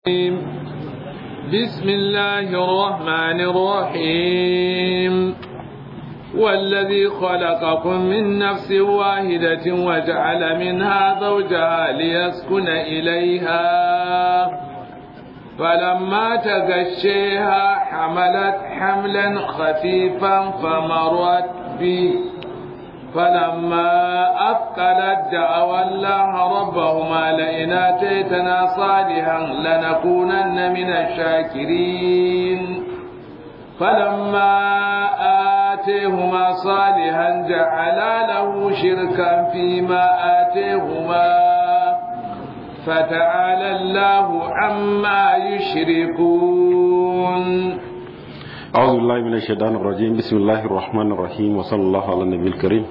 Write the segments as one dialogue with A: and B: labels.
A: بسم الله الرحمن الرحيم والذي خلقكم من نفس واحدة وجعل منها زوجها ليسكن إليها فلما تغشيها حملت حملا خفيفا فمرت به فلما أثقلت دعوا الله ربهما لئن آتيتنا صالحا لنكونن من الشاكرين فلما آتيهما صالحا جعلا له شركا فيما آتيهما فتعالى الله عما يشركون
B: أعوذ بالله من الشيطان الرجيم بسم الله الرحمن الرحيم وصلى الله على النبي الكريم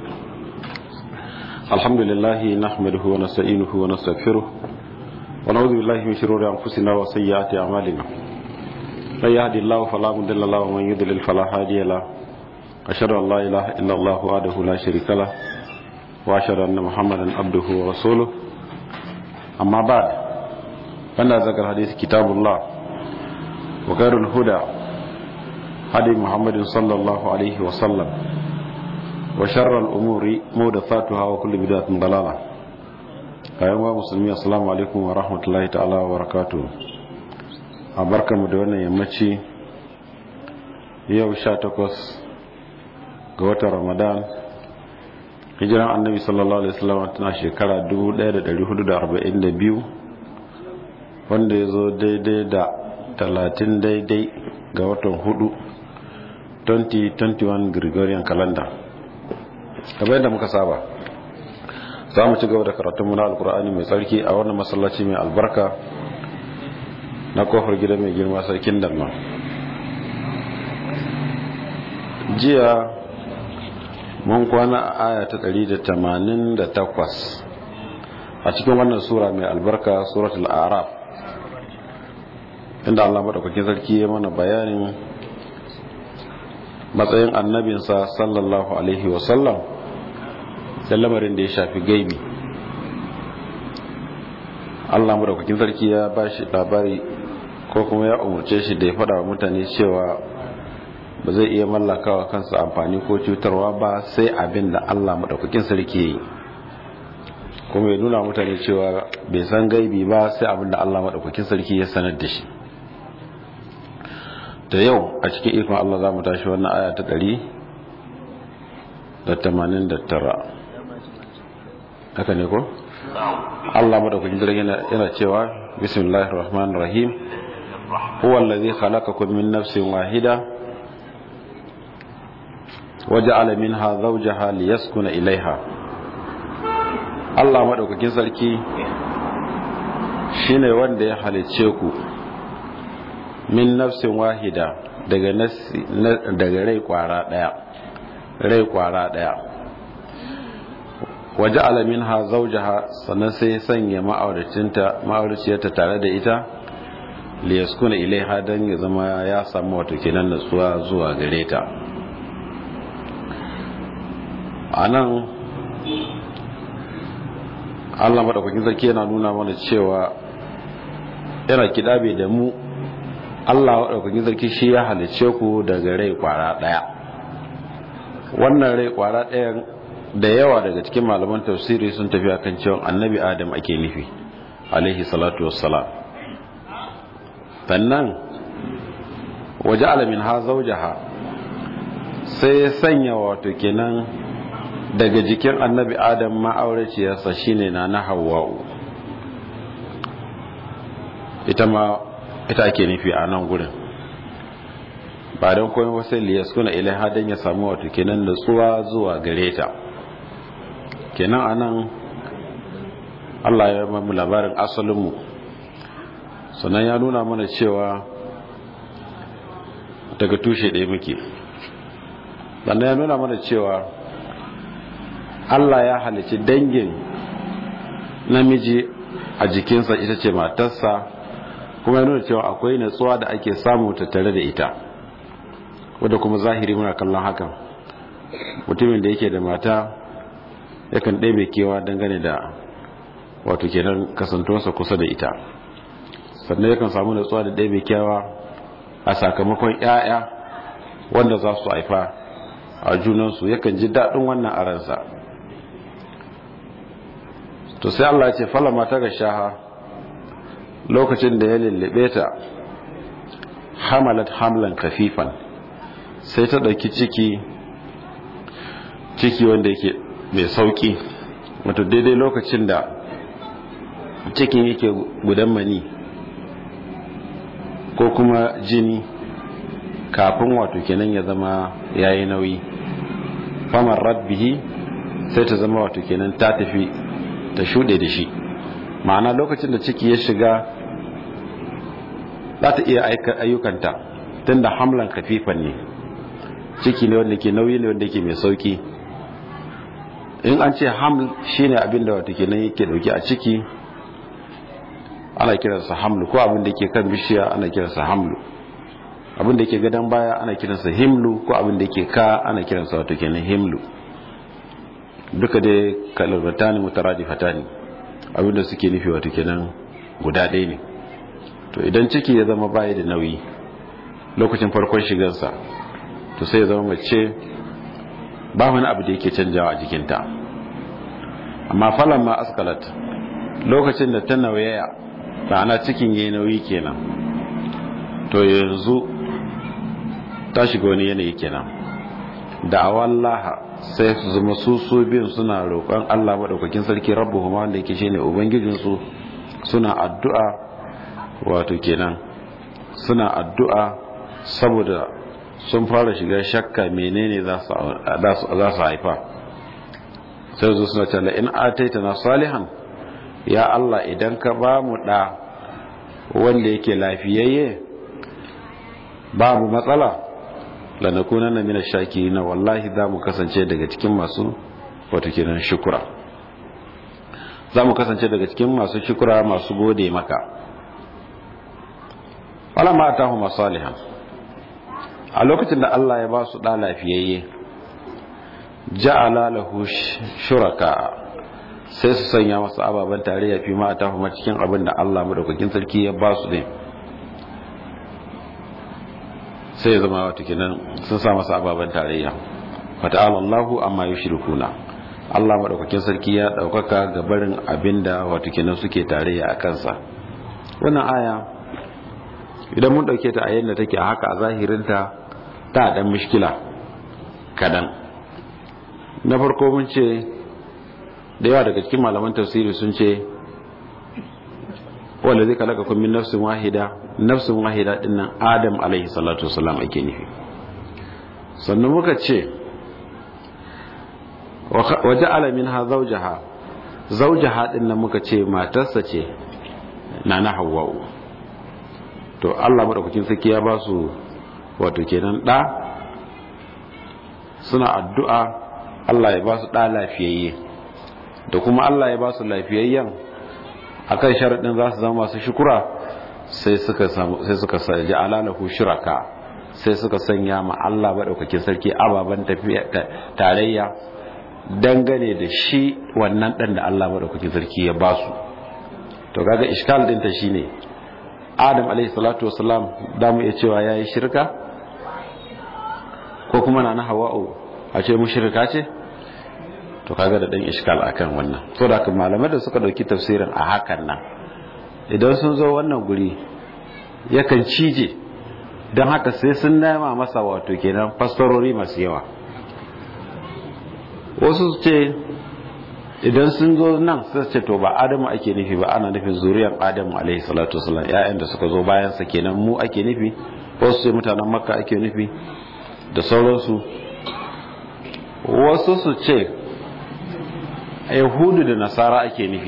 B: الحمد لله نحمده ونستعينه ونستغفره ونعوذ بالله من شرور أنفسنا وسيئات أعمالنا من يهدي الله فلا مضل له ومن يضلل فلا هادي له أشهد أن لا إله إلا الله وحده لا شريك له وأشهد أن محمدا عبده ورسوله أما بعد فإن ذكر الحديث كتاب الله وخير الهدى هدي محمد صلى الله عليه وسلم وشر الأمور محدثاتها وكل بدعة ضلالة أيها المسلمين السلام عليكم ورحمة الله تعالى وبركاته أبارك مدونة يمشي yau sha takwas ga watan ramadan hijiran annabi sallallahu alaihi wasallam tana shekara 1442 wanda ya zo daidai da 30 daidai ga watan hudu 2021 gregorian calendar kamar yadda muka saba za mu ci gaba da karatun muna alkur'ani mai tsarki a wannan masallaci mai albarka na kofar gida mai girma sarkin dalma jiya mun kwana a aya ta 188 a cikin wannan sura mai albarka suratul araf inda Allah madaukakin sarki ya mana bayanin matsayin annabinsa sallallahu alaihi wasallam da lamarin da ya shafi gaibi Allah madaukakin sarki ya ba shi labari ko kuma ya umarce shi da ya faɗa wa mutane cewa ba zai iya mallakawa kansa amfani ko cutarwa ba sai abin da Allah madaukakin sarki ya yi kuma ya nuna mutane cewa bai san gaibi ba sai abin da Allah madaukakin sarki ya sanar da shi da yau a cikin ikon Allah za mu tashi wannan aya ta ɗari da tamanin da tara haka ne ko? Allah madaukakin jirgin yana cewa bismillahir rahmanir rahim huwa allazi khalaqakum min nafsin wahida waja'ala minha zawjaha liyaskuna ilaiha Allah madaukakin sarki shine wanda ya halicce ku min nafsin wahida daga daga rai kwara daya rai kwara daya waje alamin ha zaujaha sannan sai sanya ma'auracinta ma'auraciyarta tare da ita liyaskuna ilaiha don ya zama ya samu wato kenan natsuwa zuwa gare ta a nan allah maɗaukakin sarki yana nuna mana cewa yana kiɗabe da mu Allah waɗaukakin sarki shi ya halice ku daga rai kwara ɗaya wannan rai kwara ɗaya da yawa daga cikin malaman tafsiri sun tafi akan cewa annabi adam ake nufi alaihi salatu wassalam sannan waje alamin ha zaujaha sai ya sanya wato kenan daga jikin annabi adam ma'auraciyarsa shine na na hawa'u ita ma ita ake nufi a nan gurin ba don komai wasu liyas kuna ilai hadin ya samu wato kenan nutsuwa zuwa gare ta kenan a nan allah ya mamu labarin asalinmu sannan ya nuna mana cewa daga tushe ɗaya muke sannan ya nuna mana cewa allah ya halici dangin namiji a jikinsa ita ce matarsa kuma ya nuna cewa akwai natsuwa da ake samu tattare da ita wadda kuma zahiri muna kallon hakan mutumin da yake da mata yakan ɗebe kewa dangane da wato kenan kasantuwarsa kusa da ita sannan yakan samu natsuwa da ɗaya mai kyawa a sakamakon 'ya'ya wanda za su haifa a junansu yakan ji daɗin wannan a ransa to sai Allah ce falama ta ga shaha lokacin da ya lullube ta hamalat hamlan kafifan sai ta ɗauki ciki ciki wanda yake mai sauki wato daidai lokacin da cikin yake gudan mani ko kuma jini kafin wato kenan ya zama yayi nauyi famar rabbihi sai ta zama wato kenan ta tafi ta shuɗe da shi ma'ana lokacin da ciki ya shiga za ta iya ayyukanta tun da hamlan kafifan ne ciki ne wanda ke nauyi ne wanda ke mai sauki in an ce haml shine abin da wato kenan yake dauke a ciki ana kiransa hamlu ko abin da ke kan bishiya ana kiransa hamlu abin da ke gadon baya ana kiransa himlu ko abin da ke ka ana kiransa wato kenan himlu duka dai kalmatani mutaradifatani abin da suke nufi wato kenan guda ɗaya ne to idan ciki ya zama baya da nauyi lokacin farkon shigarsa to sai ya zama mace ba wani abu da yake canjawa a jikinta amma falon ma askalat lokacin da ta nauyaya ana cikin yayi nauyi kenan to yanzu ta shiga wani yanayi kenan da awallaha sai su zama su su biyun suna roƙon Allah maɗaukakin sarki rabbuhuma wanda yake shine ubangijinsu suna addu'a wato kenan suna addu'a saboda sun fara shiga shakka menene za su haifa sai zo suna tala in ataita na salihan ya Allah idan ka ba mu ɗa wanda yake lafiyayye babu matsala lanakuna na mina shaki na wallahi za mu kasance daga cikin masu wato kenan shukura za mu kasance daga cikin masu shukura masu gode maka wala ma atahu masalihan a lokacin da Allah ya ba su ɗa lafiyayye ja'ala lahu shuraka sai su sanya masa ababen tarayya fi ma ta kuma cikin abin da Allah madaukakin sarki ya ba su ne sai ya zama wata kenan sun sa masa ababen tarayya fata'ala Allahu amma yushrikuna Allah madaukakin sarki ya daukaka ga barin abin da wata kenan suke tarayya a kansa wannan aya idan mun dauke ta a yadda take a haka a zahirinta ta dan mishkila kadan na farko mun ce da yawa daga cikin malaman tafsiri sun ce wanda zai kalaka kun min nafsin wahida nafsin wahida dinnan adam alaihi salatu wasalam ake nufi sannan muka ce waje alamin ha zaujaha zaujaha dinnan muka ce matarsa ce na na hawa'u to Allah madaukakin sarki ya ba su wato kenan da suna addu'a Allah ya ba su ɗa lafiyayye da kuma Allah ya ba su lafiyayyen a kan sharaɗin za su zama masu shukura sai suka ji alalahu shiraka sai suka sanya ma Allah maɗaukakin sarki ababen tarayya dangane da shi wannan ɗan da Allah maɗaukakin sarki ya ba su to kaga iskal ɗinta shi ne adam alaihi salatu wasalam da mu iya cewa ya yi shirka ko kuma na na hawa'u a ce mu shirka ce to kaga da dan iskal akan wannan to da malamai da suka dauki tafsirin a hakan nan idan sun zo wannan guri yakan cije don haka sai sun nema masa wato kenan fastarori masu yawa wasu ce idan sun zo nan sai ce to ba adamu ake nufi ba ana nufin zuriyar adamu alaihi salatu wasalam ƴaƴan da suka zo bayan sa kenan mu ake nufi wasu ce mutanen makka ake nufi da sauransu wasu su ce yahudu da nasara ake nufi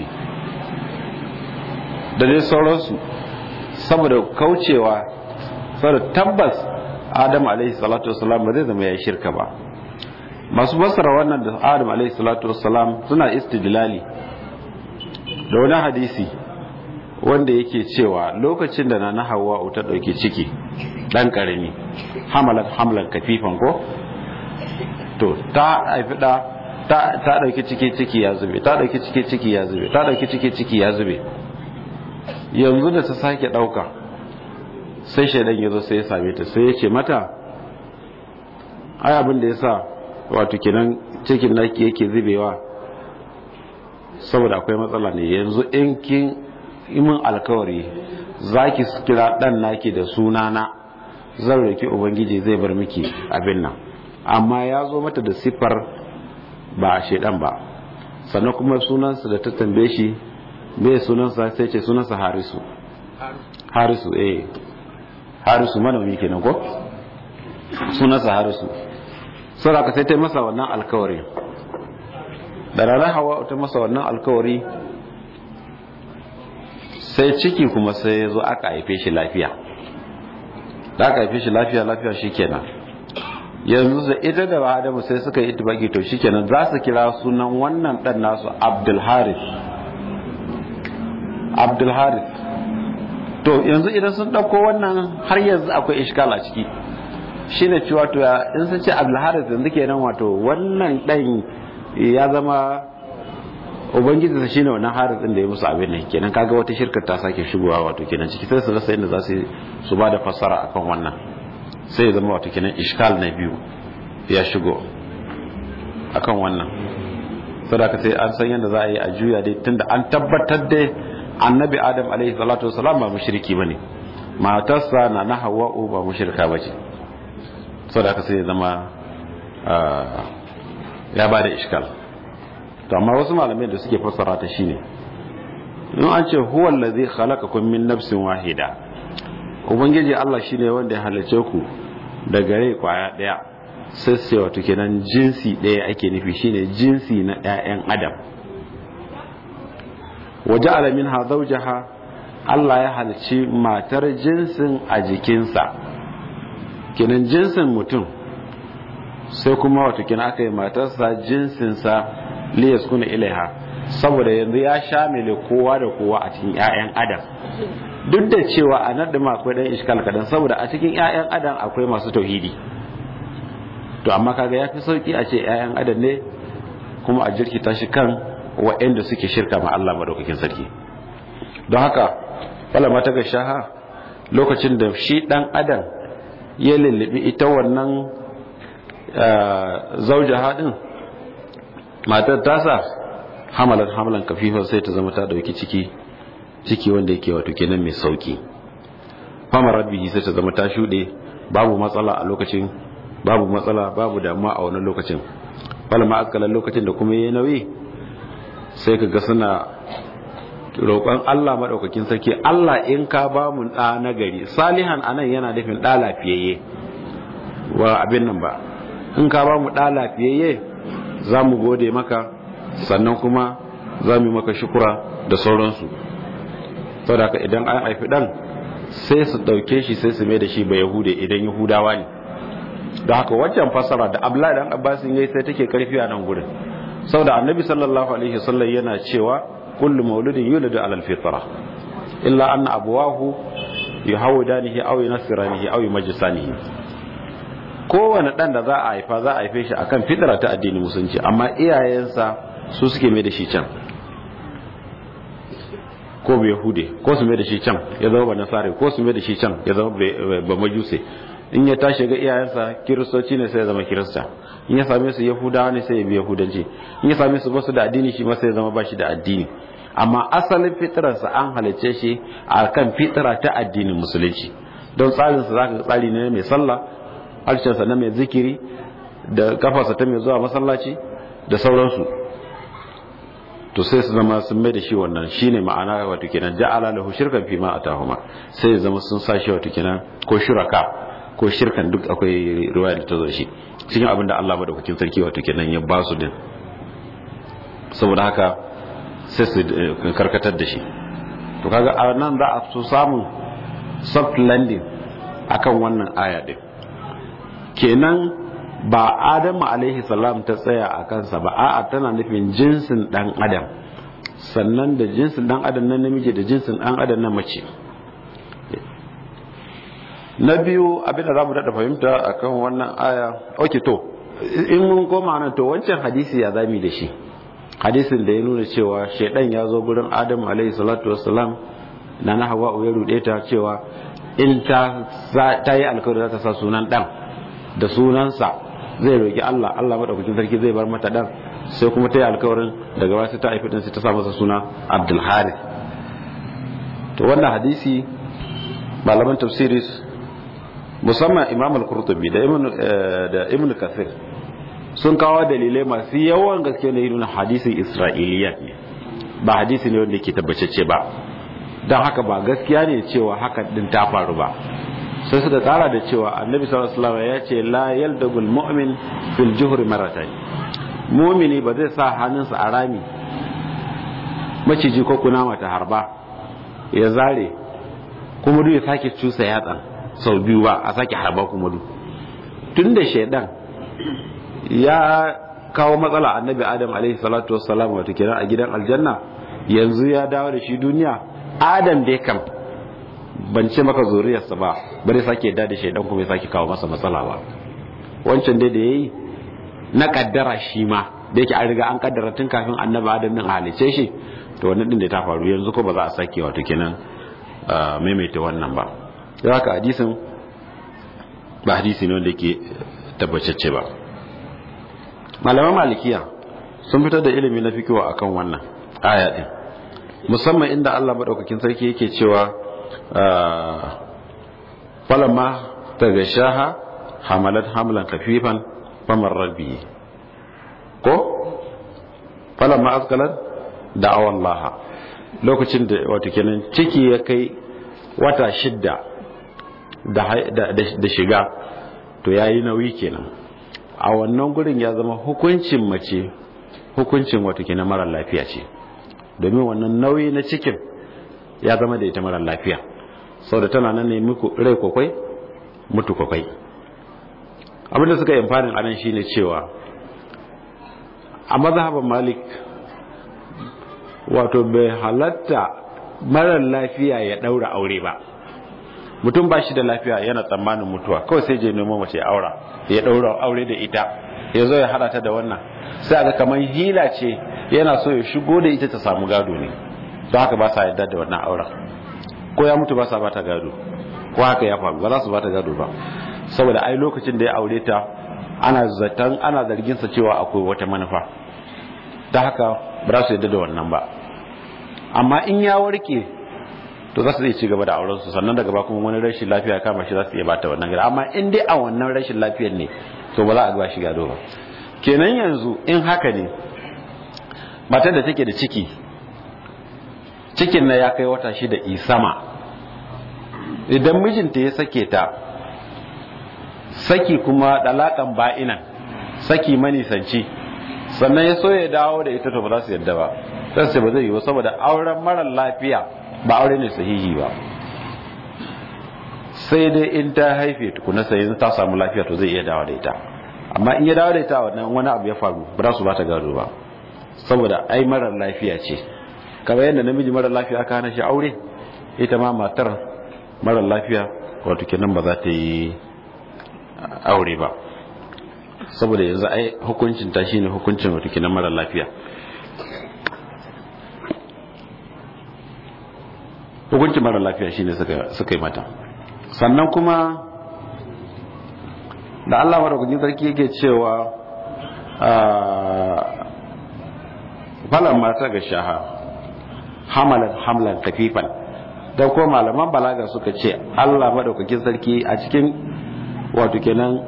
B: da dai sauransu saboda kaucewa saboda tabbas adam alaihi salatu wasalam ba zai zama ya shirka ba masu basara wannan da adam alaihi salatu wasalam suna istidlali da wani hadisi wanda yake cewa lokacin da na hawa ta ɗauki ciki ɗan ƙarami hamalat hamlan kafifan ko to ta haifi ɗa ta ɗauki ciki ciki ya zube ta ɗauki ciki ciki ya zube ta ɗauki ciki ciki ya zube yanzu da ta sake ɗauka sai shaidan ya zo sai ya same ta sai ya ce mata ai abin da ya sa wato kenan cikin naki yake zubewa saboda akwai matsala ne yanzu in kin imin alkawari za ki kira ɗan naki da sunana zan roki ubangiji zai bar miki abin nan amma ya zo mata da siffar ba a shaidan ba sannan kuma sunansa da ta tambaye shi bai sunansa sai ce sunansa harisu harisu eh harisu manomi kenan ko sunansa harisu saboda ka sai ta masa wannan alkawari da ranar hawa ta masa wannan alkawari sai ciki kuma sai ya zo aka haife shi lafiya da aka haife shi lafiya lafiya shi kenan yanzu da ita da adamu sai suka yi itibaki to shi kenan za su kira sunan wannan dan nasu abdulharis abdulharis to yanzu idan sun ɗauko wannan har yanzu akwai ishkal a ciki shi ne cewa to in sun ce abdulharis yanzu kenan wato wannan ɗan ya zama ubangiji sa shine wannan haris din da ya musu abin nan kenan kaga wata shirkar ta sake shigowa wato kenan ciki sai su rasa inda za su su ba da fassara akan wannan sai ya zama wato kenan ishkal na biyu ya shigo akan wannan saboda sai an san yadda za a yi a juya dai tunda an tabbatar da annabi adam alaihi salatu wasalam ba mushriki bane matarsa na na hawa'u ba mushrika bace saboda sai ya zama ya ba da ishkal to amma wasu malamai da suke fassara ta shine in an ce huwa allazi khalaqakum min nafsin wahida ubangiji Allah shine wanda ya halice ku daga rai kwaya daya sai sai wato kenan jinsi daya ake nufi shine jinsi na ƴaƴan adam waja'ala minha zawjaha Allah ya halici matar jinsin a jikinsa kenan jinsin mutum sai kuma wato kenan aka yi matarsa jinsinsa liyas kuna ilaiha saboda yanzu ya shamile kowa da kowa a cikin 'ya'yan adam duk da cewa a nan ma akwai dan iskal kadan saboda a cikin 'ya'yan adam akwai masu tauhidi to amma kaga yafi sauki a ce 'ya'yan adam ne kuma a jirkita shi kan wa'anda suke shirka ma Allah madaukakin sarki don haka wala mata ga shaha lokacin da shi dan adam ya lullubi ita wannan zaujaha din matar tasa hamalar hamalan kafifa sai ta zama ta dauki ciki ciki wanda yake wato kenan mai sauki famarar bihi sai ta zama ta shuɗe babu matsala a lokacin babu matsala babu damuwa a wannan lokacin falma akalan lokacin da kuma yayi nauyi sai ka ga suna roƙon Allah madaukakin sarki Allah in ka ba mu ɗa na gari salihan anan yana nufin ɗa lafiyayye wa abin nan ba in ka ba mu ɗa lafiyayye za mu gode maka sannan kuma za mu yi maka shukura da sauransu saboda ka idan an haifi ɗan sai su ɗauke shi sai su mai da shi ba yahude idan yahudawa ne da haka waccan fasara da abla dan abbasin yayi sai take karfi a nan gurin saboda annabi sallallahu alaihi wasallam yana cewa kullu mauludin yuladu ala alfitra illa anna abawahu yuhawidanihi aw yunasiranihi aw yumajjisanihi kowane dan da za a haifa za a haife shi akan fitra ta addinin musulunci amma iyayensa su suke mai da shi can ko bai hude ko su mai da shi can ya zama ba nasare ko su mai da shi can ya zama ba majuse in ya tashi ga iyayensa kiristoci ne sai ya zama kirista in ya same su yahudawa ne sai ya bi yahudanci in ya same su basu da addini shi ma sai ya zama ba shi da addini amma asalin fitrarsa an halicce shi a kan fitra ta addinin musulunci don tsarinsa za ka tsari ne mai sallah harshensa na mai zikiri da kafarsa ta mai zuwa masallaci da sauransu to sai su zama sun mai da shi wannan shine ma'ana wato kenan ja'ala lahu shirkan fi ma atahuma sai ya zama sun sa shi wato kenan ko shuraka ko shirkan duk akwai riwaya da ta zo shi cikin abin da Allah madaukakin sarki wato kenan ya ba su din saboda haka sai su karkatar da shi to kaga a nan za a so samun soft landing akan wannan aya din kenan ba adamu alaihi salam ta tsaya a kansa ba a'a tana nufin jinsin dan adam sannan da jinsin dan adam na namiji da jinsin dan adam na mace na biyu abinda za mu daɗa fahimta akan wannan aya ok to in mun koma nan to wancan hadisi ya zami da shi hadisin da ya nuna cewa shaidan ya zo gurin adamu alaihi salatu wassalam na na hawa ya rude ta cewa in ta ta yi alkawari za ta sa sunan dan da sunansa zai roki Allah Allah madaukakin sarki zai bar mata dan sai kuma ta yi alkawarin daga baya sai ta haifi din sai ta sa masa suna Abdul Harith to wannan hadisi malaman tafsiri musamman Imam al-Qurtubi da Ibn da Ibn Kathir sun kawo dalilai masu yawan gaske ne nuna hadisin Isra'iliya ne ba hadisi ne wanda yake tabbacece ba don haka ba gaskiya ne cewa haka din ta faru ba sai suka kara da cewa annabi sallallahu alaihi wasallam ya ce la yaldagul mu'min fil juhri marratayn mu'mini ba zai sa hannunsa a rami maciji ko kunama ta harba ya zare kuma duk ya sake cusa yatsan sau biyu ba a sake harba kuma duk tun da shaidan ya kawo matsala annabi adam alaihi salatu wassalam wato kenan a gidan aljanna yanzu ya dawo da shi duniya adam dai kam ban ce maka zuriyarsa ba bari sake yadda da shaidan kuma ya sake kawo masa matsala ba wancan dai da yayi na kaddara shi ma da yake an riga an kaddara tun kafin annabi adam din a halice shi to wannan din da ta faru yanzu ko ba za a sake wato kenan maimaita wannan ba da haka hadisin ba hadisi ne wanda yake tabbacacce ba malaman malikiya sun fitar da ilimi na fikiwa akan wannan aya din musamman inda Allah madaukakin sarki yake cewa falamma tagashaha hamalat hamlan khafifan famar rabbi ko falamma askalat da'awa Allah lokacin da wato kenan ciki ya kai wata shidda da shiga to yayi nauyi kenan a wannan gurin ya zama hukuncin mace hukuncin wato kenan mara lafiya ce domin wannan nauyi na cikin ya zama da ita mara lafiya sau da tana nan ne muku rai kwakwai mutu kwakwai abinda suka yi amfanin anan shine cewa a mazhaban malik wato bai halatta marar lafiya ya daura aure ba mutum ba shi da lafiya yana tsammanin mutuwa kawai sai je nemo mace aura ya daura aure da ita ya zo ya hada ta da wannan sai aga kamar hila ce yana so ya shigo da ita ta samu gado ne don haka ba sa yadda da wannan auren ko ya mutu ba sa bata gado ko haka ya faru ba za su bata gado ba saboda ai lokacin da ya aure ta ana zaton ana zargin sa cewa akwai wata manufa ta haka ba za su yadda da wannan ba amma in ya warke to za su iya ci gaba da auren su sannan daga ba kuma wani rashin lafiya kama shi za su iya bata wannan gado amma in dai a wannan rashin lafiyar ne to ba za a ba shi gado ba kenan yanzu in haka ne matar da take da ciki cikin na ya kai wata shida isama idan mijinta ya sake ta saki kuma dalakan ba'inan saki manisanci sannan ya so ya dawo da ita to ba za su yadda ba sai sai ba zai yi ba saboda auren mara lafiya ba aure ne sahihi ba sai dai in ta haife tukuna sai yanzu ta samu lafiya to zai iya dawo da ita amma in ya dawo da ita wannan wani abu ya faru ba za su ba ta gado ba saboda ai marar lafiya ce kamar yadda namiji marar lafiya aka hana shi aure ita ma matar marar lafiya wato kenan ba za ta yi aure ba saboda yanzu ai hukuncin ta shine hukuncin wato kenan marar lafiya hukuncin marar lafiya shine suka yi mata sannan kuma da Allah madaukakin sarki yake cewa falan mata ga shaha hamalan hamlan kafifan don ko malaman balaga suka ce Allah madaukakin sarki a cikin wato kenan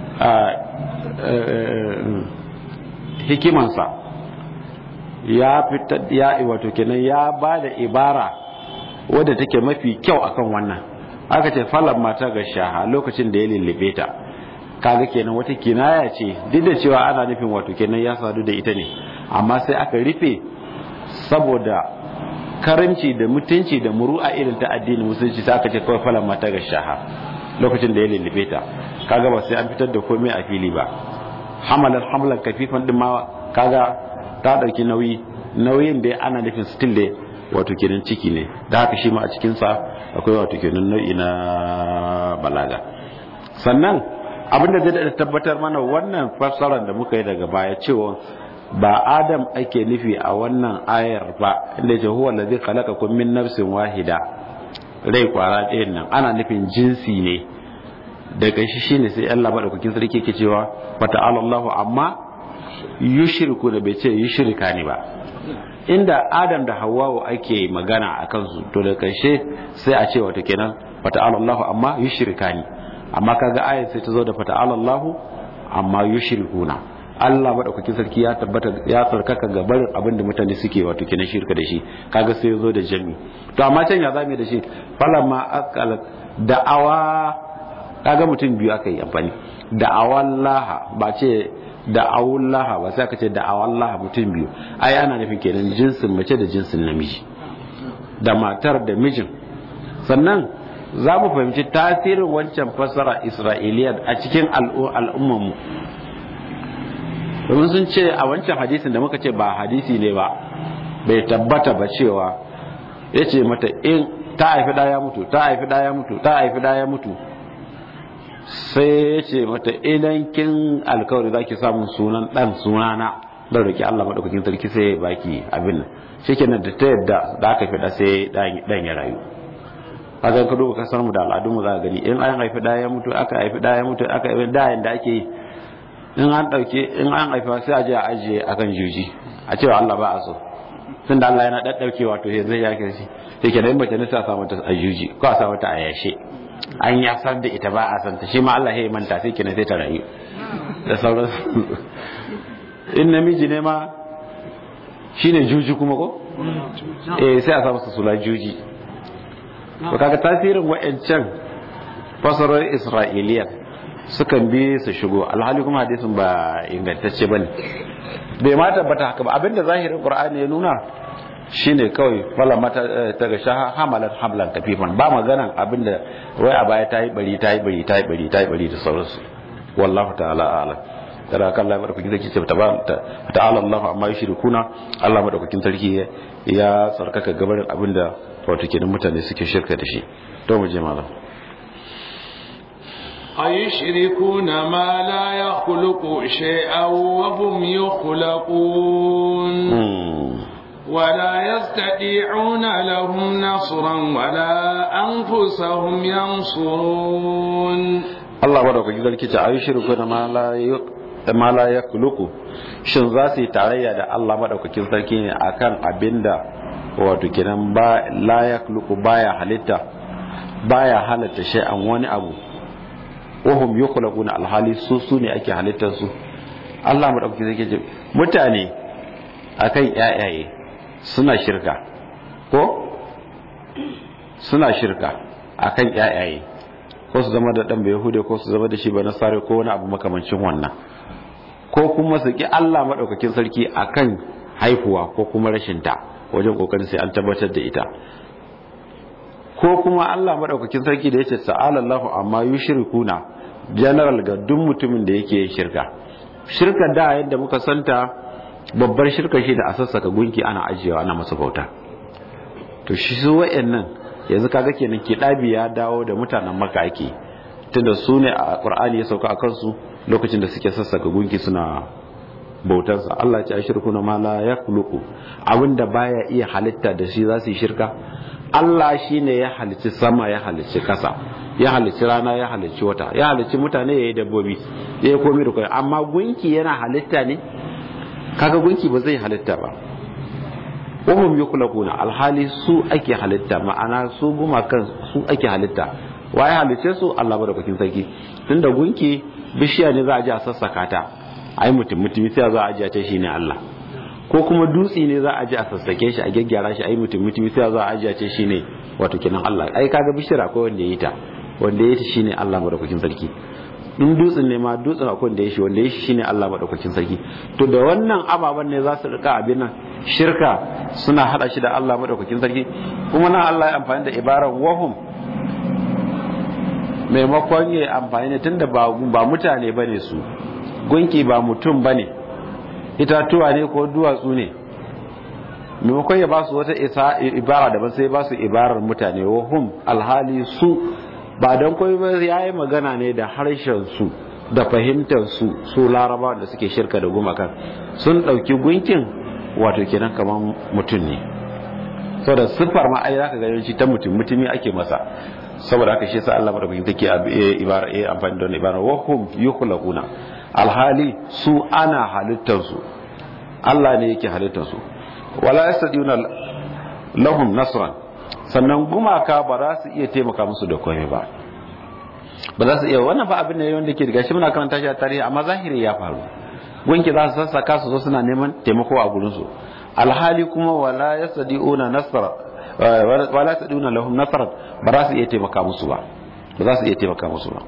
B: hikimansa ya fita ya wato kenan ya ba da ibara wadda take mafi kyau akan wannan aka ce falan mata ga shaha lokacin da ya lullube ta kaga kenan wata kinaya ce duk da cewa ana nufin wato kenan ya sadu da ita ne amma sai aka rufe saboda karamci da mutunci da muru'a irin ta addinin musulunci sai aka ce kawai falan mata ga shaha lokacin da ya lullube ta kaga ba sai an fitar da komai a fili ba hamalar hamalar kafifan din ma kaga ta dauki nauyi nauyin da ana nufin still da wato kenan ciki ne da haka shi ma a cikin sa akwai wato kenan nau'i na balaga sannan abinda zai tabbatar mana wannan fassarar da muka yi daga baya cewa ba adam ake nufi a wannan ayar ba inda ce huwa allazi khalaqakum min nafsin wahida rai kwara ɗayan nan ana nufin jinsi ne daga shi shine sai Allah madaukakin sarki yake cewa fata'ala Allahu amma yushriku da bai ce yushrika ne ba inda Adam da Hawwa ake magana a kansu to da karshe sai a ce wato kenan fata'ala Allahu amma yushrika ne amma kaga ayat sai ta zo da fata'ala Allahu amma yushrikuna Allah madaukakin sarki ya tabbata ya tsarkaka ga barin abin da mutane suke wato kenan shirka da shi kaga sai ya zo da jami to amma can ya zame da shi falamma aqalat da'awa kaga mutum biyu aka yi amfani da'awallaha ba ce da'awullaha ba sai aka ce da'awallaha mutum biyu ai ana nufin kenan jinsin mace da jinsin namiji da matar da mijin sannan za mu fahimci tasirin wancan fasara isra'iliya a cikin al'ummanmu domin sun ce a wancan hadisin da muka ce ba hadisi ne ba bai tabbata ba cewa ya ce mata in ta haifi ɗaya mutu ta haifi ɗaya mutu ta haifi ɗaya mutu sai ya ce mata idan kin alkawari za ki samun sunan ɗan sunana don roki Allah maɗaukakin sarki sai ya baki abin nan shi kenan da ta yadda da aka fi sai ɗan ya rayu haka ka duba kasar mu da al'adunmu za ka gani in an haifi ɗaya ya mutu aka haifi ɗaya ya mutu aka haifi ɗayan da ake yi in an ɗauke in an haifa sai a je a ajiye akan juji a cewa Allah ba a so tun da Allah yana ɗaɗɗaukewa to zai ya kirshi sai ke nan mace nisa sa mata a juji ko a sa mata a yashe an ya san da ita ba a san ta shi ma Allah ya manta sai kenan sai ta rayu da sauran in namiji ne ma shine juji kuma ko eh sai a sa masa sula juji to kaga tasirin wa'ancan fasarar isra'iliyan sukan bi su shigo alhali kuma hadisin ba ingantacce bane bai ma tabbata haka ba abinda zahirin qur'ani ya nuna shine kawai fala mata ta ga shaha hamalat hamlan kafifan ba maganan abinda wai a baya tayi bari tayi bari tayi bari tayi bari da sauransu wallahu ta'ala a'lam kada kan Allah madaukakin sarki ce ta'ala Allah amma yushrikuna Allah madaukakin sarki ya tsarkaka gabarin abinda wato kenan mutane suke shirka da shi to mu je malam
A: أيشركون ما لا يخلق شيئا وهم يخلقون ولا يستطيعون لهم نصرا ولا أنفسهم ينصرون
B: الله بارك فيك أيشركون ما لا ma la ya kuluku shin za su yi tarayya da Allah maɗaukakin sarki ne akan abinda wato kenan ba la ya kuluku baya halitta baya halatta shay'an wani abu wahum yukhlaquna alhali su su ne ake halittar su Allah madaukaki zai ce mutane akan yayaye suna shirka ko suna shirka akan yayaye ko su zama da dan yahude ko su zama da shi ba nasare ko wani abu makamancin wannan ko kuma su ki Allah madaukakin sarki akan haihuwa ko kuma rashin ta wajen kokarin sai an tabbatar da ita ko kuma Allah madaukakin sarki da yace ta'ala Allahu amma yushrikuna general ga duk mutumin da yake shirka shirka da yadda muka santa babbar shirka shi da a sassaka gunki ana ajiyewa ana masa bauta to shi su wayannan yanzu kaga kenan kidabi ya dawo da mutanen maka ake tunda su ne a qur'ani ya sauka a kansu lokacin da suke sassaka gunki suna bautarsa Allah ya ce ashirkuna ma la yakhluqu abinda baya iya halitta da shi za su yi shirka Allah shine ya halicci sama ya halicci kasa ya halicci rana ya halicci wata ya halicci mutane ya yi dabbobi ya yi komi da kai amma gunki yana halitta ne kaga gunki ba zai halitta ba wahum yukulakuna alhali su ake halitta ma'ana su gumakan su ake halitta waye halicce su Allah madaukakin sarki tunda gunki bishiya ne za a ji a sassaka ta ai mutum mutumi sai za a ji a ce shine Allah ko kuma dutse ne za a ji a sassake shi a gyaggyara shi ai mutum mutumi sai za a ji a ce shine wato kenan Allah ai kaga bishiyar akwai wanda ya yi ta wanda ya shi shine Allah madaukakin sarki in dutsen ne ma dutsen akwai wanda ya shi wanda ya shi shine Allah madaukakin sarki to da wannan ababen ne za su rika abin nan shirka suna hada shi da Allah madaukakin sarki kuma nan Allah ya amfani da ibarar wahum maimakon ya amfani ne tunda ba ba mutane bane su gunki ba mutum bane itatuwa ne ko duwatsu ne maimakon ya ba su wata ibara daban sai ba su ibarar mutane wahum alhali su ba don koyi ba ya yi magana ne da harshen su da fahimtar su su laraba da suke shirka da gumakan sun ɗauki gunkin wato kenan kamar mutum ne saboda siffar ma ai zaka ga yawanci ta mutum mutumi ake masa saboda haka shi yasa Allah madaukakin take ibara eh amfani da ibara wa hum yukhlaquna alhali su ana halittar su Allah ne yake halittar su wala yastadiuna lahum nasran sannan gumaka ba za su iya taimaka musu da komai ba ba za su iya wannan ba abin ne wanda ke daga shi muna karanta shi a tarihi amma zahiri ya faru gunki za su sassaka su zo suna neman taimako a gurin su alhali kuma wala yastadiuna nasra wala yastadiuna lahum nasran ba za su iya taimaka musu ba ba za su iya taimaka musu ba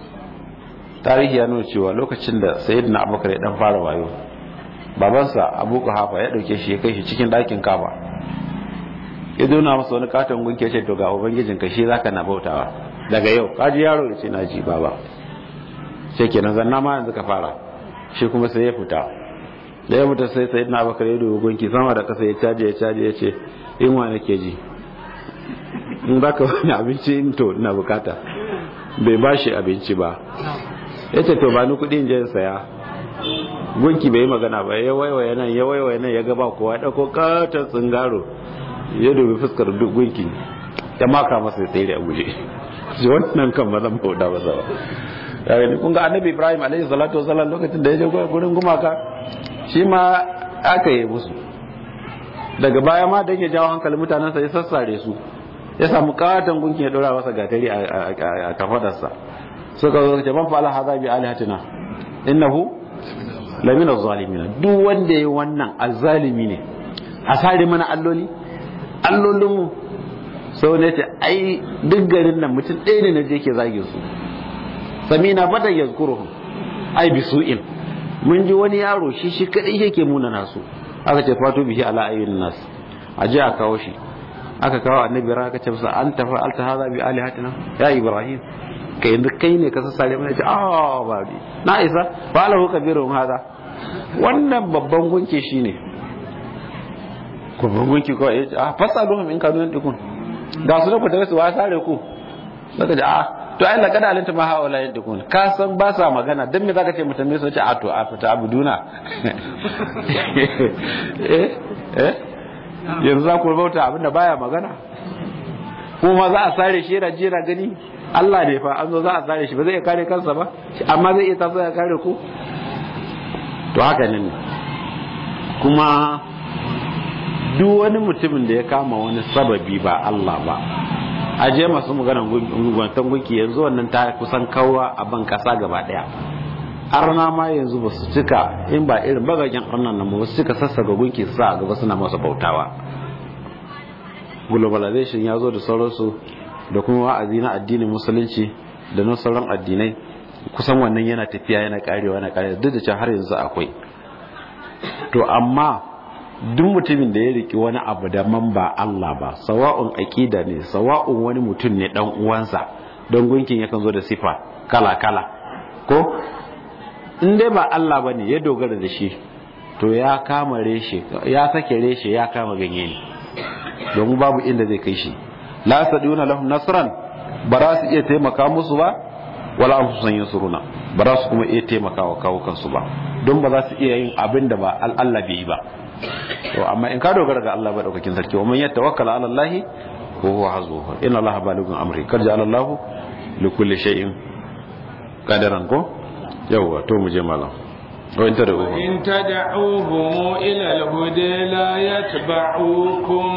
B: tarihi ya nuna cewa lokacin da sayyidina abubakar ya dan fara wayo babansa abu hafa ya dauke shi ya kai shi cikin ɗakin kaba ya dona masa wani katon gunki ya ce to ga ubangijin ka shi zaka na bautawa daga yau kaji yaro ya ce na ji baba sai kenan zanna ma yanzu ka fara shi kuma sai ya fita da ya fita sai sayyidina abubakar ya dubi gunki sama da kasa ya caje ya caje ya ce in wa nake ji in baka wani abinci in to ina bukata bai bashi abinci ba ya ce to ba ni kuɗi in je saya gunki bai yi magana ba ya waiwaye nan ya waiwaye nan ya gaba kowa ya ɗauko katon tsingaro ya dubi fuskar duk gunki ya maka masa ya tsere a guje shi wannan kan ba zan bauta ba zawa ya gani kun ga annabi ibrahim alaihi salatu wasallam lokacin da ya je gurin gumaka shi ma aka yi musu daga baya ma dan ya jawo hankalin mutanen sa ya sassare su ya samu katon gunki ya dora masa gatari a kafadarsa suka zo ce man fa'ala hadha bi alihatina innahu lamina zalimin duk wanda yayi wannan azzalimi ne a sare mana alloli allolinmu sau ne ce ai duk garin nan mutum ɗaya ne na je ke zage su samina fata ya zukuruhun ai bi su'in mun ji wani yaro shi shi kaɗai yake muna nasu aka ce fato bihi ala ayyun nas a je a kawo shi aka kawo annabi ra aka ce masa an tafa alta hadha bi alihatina ya ibrahim kai yanzu kai ne ka sassare mana ce ah ba bi na isa ba lahu kabirun hada wannan babban gunke shine babban gunki ko ya ce ah fasaluhum in kanu yantikun ga su da ku tare su wa sare ku saka ce ah to ai laqad alinta ma haula yantikun ka san ba sa magana dan me zaka ce mutum ne so ce a to a fita abuduna eh eh yanzu za ku bauta abinda baya magana kuma za a sare shi yana jira gani Allah ne fa an zo za a sare shi ba zai iya kare kansa ba amma zai iya taso ya kare ku to haka ne kuma duk wani mutumin da ya kama wani sababi ba Allah ba a je masu maganan gwantan gunki yanzu wannan ta kusan kawa a ban kasa gaba daya arna ma yanzu ba su cika in ba irin bagagen arnan nan ba su cika sassaga gunki su sa gaba suna masa bautawa globalization ya zo da sauransu da kuma wa'azi na addinin musulunci da na sauran addinai kusan wannan yana tafiya yana karewa yana karewa duk da cewa har yanzu akwai to amma duk mutumin da ya riki wani abu da man ba Allah ba sawa'un aqida ne sawa'un wani mutum ne dan uwansa don gunkin yakan zo da sifa kala kala ko in dai ba Allah bane ya dogara da shi to ya kama reshe ya sake reshe ya kama ganye ne domin babu inda zai kai shi la saduna lahum nasran ba za su iya taimaka musu ba wala an san yansuruna ba za su kuma iya taimaka wa kawo kansu ba don ba za su iya yin abin da ba Allah bai yi ba to amma in ka dogara ga Allah daukakin sarki wa man yatawakkala ala Allah wa huwa hazbuhu inna Allah balighun amri kad ja'ala Allah li kulli shay'in qadaran ko yawa to mu je malam wa in tad'uhum
A: in tad'uhum ila al-huda la yatba'ukum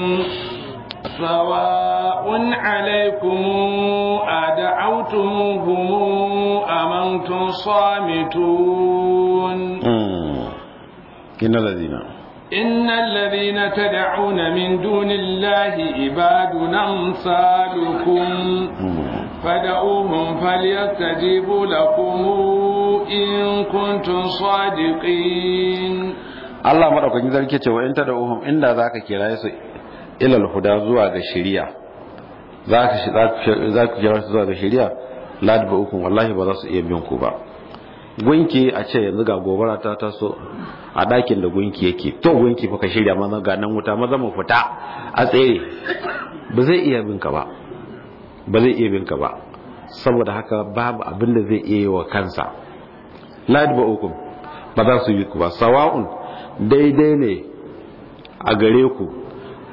A: سواء عليكم أدعوتموهم أم أنتم صامتون
B: إن الذين
A: إن الذين تدعون من دون الله عباد أمثالكم فدعوهم فليستجيبوا لكم إن كنتم صادقين
B: Allah madaukakin sarki ce wa in tad'uhum inda zaka kira su ilal huda zuwa ga shari'a za ka kira su zuwa ga shari'a ladba ukun wallahi ba za su iya biyan ku ba gunki a ce yanzu ga gobara ta taso a ɗakin da gunki yake to gunki fa ka shirya maza ga nan wuta maza mu fita a tsere ba zai iya bin ka ba ba zai iya bin ka ba saboda haka babu abin da zai iya yi wa kansa ladba ukun ba za su yi ku ba sawa'un daidai ne a gare ku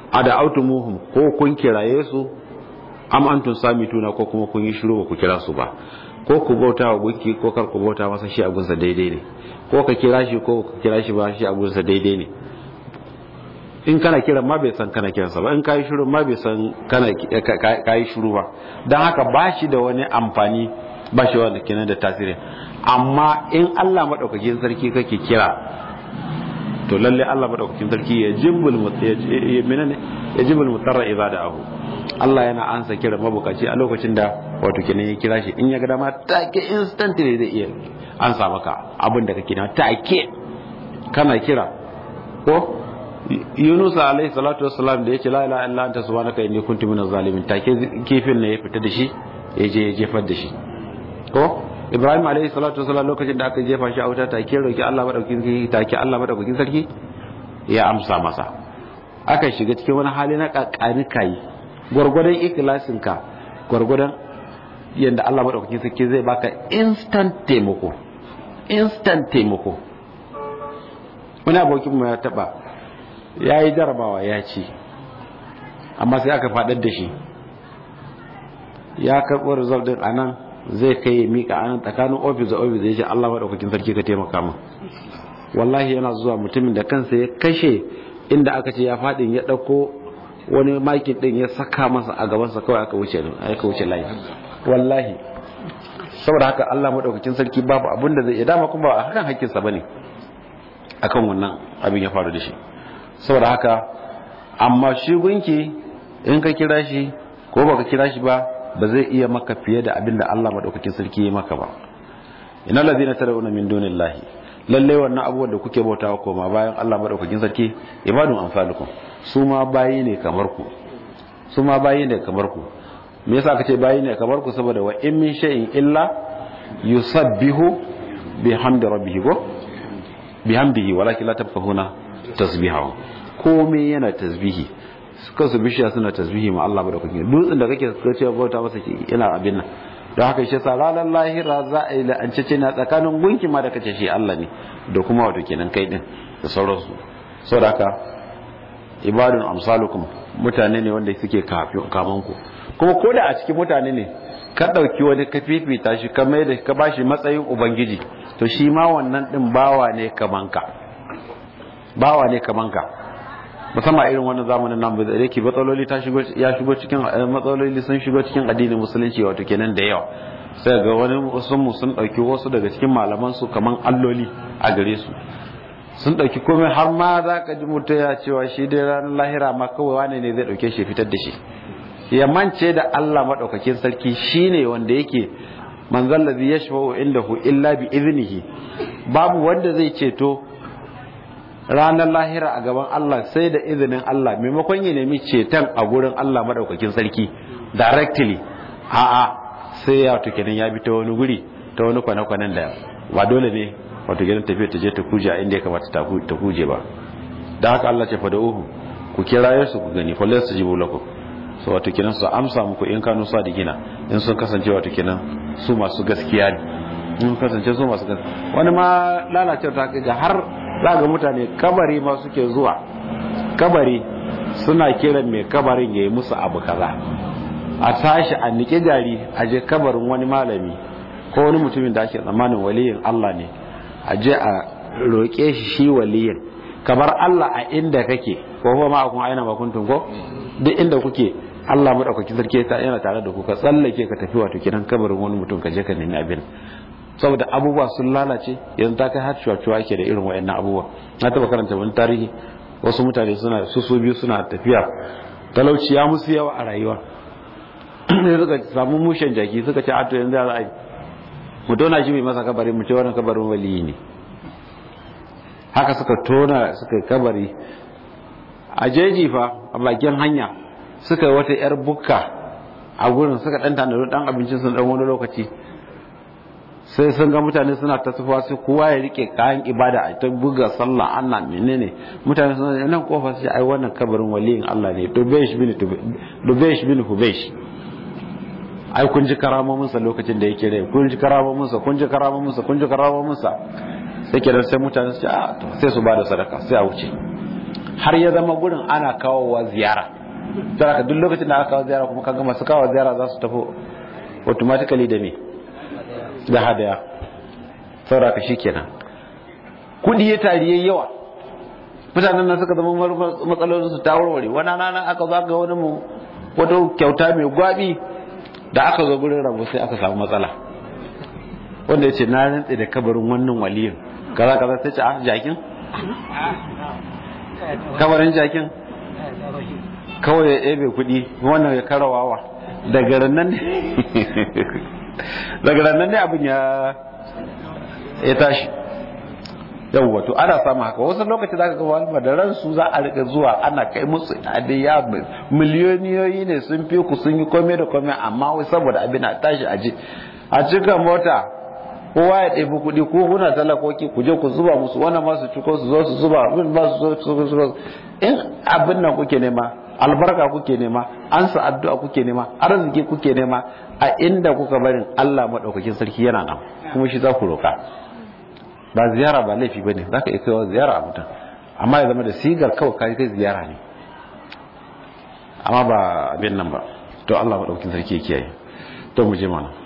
B: ada autumuhum ko kun kiraye su am antum samituna ko kuma kun yi shiru ba ku kira su ba ko ku bauta wa gunki ko kar ku bauta masa shi abunsa daidai ne ko ka kira shi ko ka kira shi ba shi abunsa daidai ne in kana kira ma bai san kana kiransa ba in kayi shiru ma bai san kana kayi shiru ba don haka ba shi da wani amfani ba shi wanda kenan da tasiri amma in Allah madaukakin sarki kake kira to lalle Allah madaukakin sarki ya jibbul ya menene ya jibbul mutarra idza da'ahu Allah yana ansa kira mabukaci a lokacin da wato kenan ya kira shi in ya ga dama take instantly zai iya ansa maka abin da kake na take kana kira ko Yunus alaihi salatu wassalam da yace la ilaha illa anta subhanaka inni kuntu minaz zalimin take kifin ne ya fita da shi ya je ya jefar da shi ko Ibrahim alaihi salatu wassalam lokacin da aka jefa shi a wuta take roki Allah madaukakin sarki take Allah madaukakin sarki ya amsa masa aka shiga cikin wani hali na kakani kai gwargwadon ikhlasin ka gwargwadon yanda Allah madaukakin sarki zai baka instant taimako instant taimako wani abokin mu ya taba ya yi jarabawa ya ci amma sai aka faɗar da shi ya karɓo result din a nan zai kai mika a nan tsakanin ofis da ofis ya ce Allah maɗaukakin sarki ka taimaka min wallahi yana zuwa mutumin da kansa ya kashe inda aka ce ya faɗin ya ɗauko wani makin ɗin ya saka masa a gabansa kawai aka wuce aka wuce layi wallahi saboda haka Allah maɗaukakin sarki babu abin da zai iya dama kuma ba a hakan hakkinsa bane akan wannan abin ya faru da shi saboda haka amma shi gunki in ka kira shi ko baka kira shi ba ba zai iya maka fiye da abinda Allah madaukakin sarki ya maka ba ina ladina tad'una min dunillahi lalle wannan abubuwan da kuke bautawa koma bayan Allah madaukakin sarki ibadun amsalukum su ma bayi ne kamar ku su ma bayi ne kamar ku me yasa kace bayi ne kamar ku saboda wa in min shay'in illa yusabbihu bihamdi rabbih ko bihamdihi walakin la tafqahuna tasbihahu komai yana tasbihi kansu bishiya suna tasbihi ma Allah madaukakin dutsen da kake kace bauta masa yana abin nan don haka shi sa ranar lahira za a yi la'ancece na tsakanin gunki ma da kace shi Allah ne da kuma wato kenan kai din da sauransu saboda haka ibadun amsalukum mutane ne wanda suke kaman ku kuma ko da a cikin mutane ne ka dauki wani ka fifita shi ka mai da ka bashi matsayin ubangiji to shi ma wannan din bawa ne kaman ka bawa ne kaman ka musamman irin wannan zamanin nan da yake matsaloli ta shigo ya shigo cikin matsaloli sun shigo cikin addinin musulunci wato kenan da yawa sai ga wani wasu mu sun dauki wasu daga cikin malaman su kaman alloli a gare su sun dauki komai har ma za ka ji mutum ya cewa shi dai ranar lahira ma kawai wane ne zai dauke shi fitar da shi ya mance da Allah madaukakin sarki shine wanda yake manzal ladhi yashfa'u indahu illa bi iznihi babu wanda zai ceto ranar lahira a gaban Allah sai da izinin Allah maimakon ya nemi ceton a gurin Allah madaukakin sarki directly a'a sai ya wato kenan ya bi ta wani guri ta wani kwane-kwanen da ba dole ne wato kenan tafiya ta je ta kuje a inda ya kamata ta kuje ba da haka Allah ce fada uhu ku kira su ku gani falle su jibu lakum so wato kenan su amsa muku in kanu sa da gina in sun kasance wato kenan su masu gaskiya ne in kasance su masu gaskiya wani ma lalacewa ta ga har za ga mutane kabari ma suke zuwa kabari suna kiran mai kabarin ya yi musu abu kaza a tashi a nike gari a je kabarin wani malami ko wani mutumin da ake tsammanin waliyin Allah ne a je a roƙe shi shi waliyin kabar Allah a inda kake ko kuma ma akun aina makuntun ko duk inda kuke Allah madaukaki sarki yana tare da ku ka tsallake ka tafi wato kiran kabarin wani mutum ka je ka nemi abin saboda abubuwa sun lalace yanzu ta kai har cuwa ke da irin wayannan abubuwa na taba karanta wani tarihi wasu mutane suna su su biyu suna tafiya talauci ya musu yawa a rayuwa sai suka samu mushen jaki suka ce ato yanzu za a yi mu tona shi mai masa kabari mu ce wannan kabarin waliyi ne haka suka tona suka kabari a jeji fa a bakin hanya suka wata yar bukka a gurin suka dan tanado dan abincin sun dan wani lokaci sai sun ga mutane suna ta sufa sai kowa ya rike kayan ibada a ta buga sallah Allah menene mutane suna nan kofa sai ai wannan kabarin waliyin Allah ne dubesh bin dubesh bin hubesh ai kun ji karamomin sa lokacin da yake rai kun ji karamomin sa kun ji karamomin sa kun ji karamomin sa sai kenan sai mutane su ce a to sai su bada sadaka sai a wuce har ya zama gurin ana kawowa ziyara don haka duk lokacin da aka kawo ziyara kuma kaga masu kawo ziyara za su tafi automatically da me da hadaya saboda ka shikenan kudi ya tari yayi yawa mutanen nan suka zama matsalolin su ta warware wani rana aka zo ga wani mu wata kyauta mai gwabi da aka zo gurin rabu sai aka samu matsala wanda ya ce na rantse da kabarin wannan waliyin kaza kaza sai ce a jakin kabarin jakin kawai ya ebe kuɗi wannan ya karawawa daga nan ne daga nan ne abin ya ya tashi yawwa to ana samu haka wasu lokaci zaka ga wani da ransu za a rika zuwa ana kai musu adiya miliyoniyoyi ne sun fi ku sun yi kome da kome amma wai saboda abin a tashi aje a cika mota kowa ya ɗebi kuɗi ko kuna talakoki ku je ku zuba musu wannan ma su ciko su zo su zuba abin ba su zo su in abin nan kuke nema albarka kuke nema ansa addu'a kuke nema arziki kuke nema a inda kuka barin Allah madaukakin sarki yana nan kuma shi za ku roka ba ziyara ba laifi bane zaka iya kaiwa ziyara a mutum amma ya zama da sigar kawai kai kai ziyara ne amma ba abin nan ba to Allah madaukakin sarki ya kiyaye to mu je mana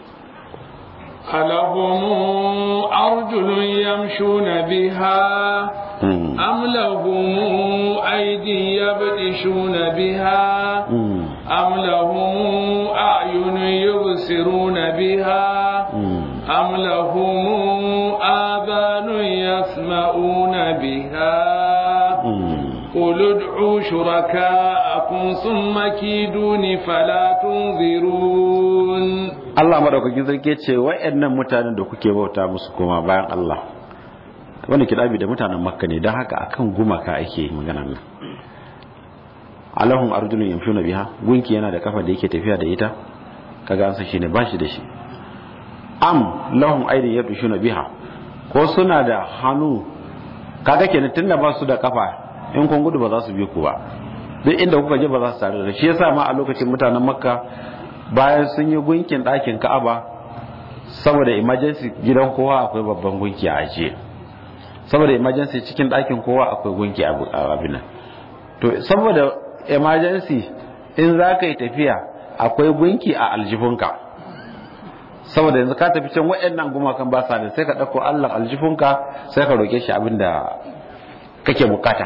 A: ألهم أرجل يمشون بها أم لهم أيدي يبطشون بها أم لهم أعين يبصرون بها أم لهم آذان يسمعون بها قل ادعوا شركاءكم ثم كيدوني فلا تنظرون
B: Allah madaukakin sarki ce wa'annan mutanen da kuke bauta musu koma bayan Allah wanda kidabi da mutanen Makka ne don haka akan gumaka ake magana nan Allahum arjulun yamshuna biha gunki yana da kafa da yake tafiya da ita kaga an san shine bashi da shi am lahum aydin yabshuna biha ko suna da hannu kaga kenan tunda ba su da kafa in kun gudu ba za su bi ku ba duk inda kuka je ba za su tare da shi yasa ma a lokacin mutanen Makka bayan sun yi gunkin ɗakin ka'aba saboda emergency gidan kowa akwai babban gunki a ajiye saboda emergency cikin ɗakin kowa akwai gunki a abin nan to saboda emergency in za ka yi tafiya akwai gunki a aljifunka saboda yanzu ka tafi can waɗannan gumakan ba sa da sai ka ɗauko allah aljifunka sai ka roƙe shi abin da kake bukata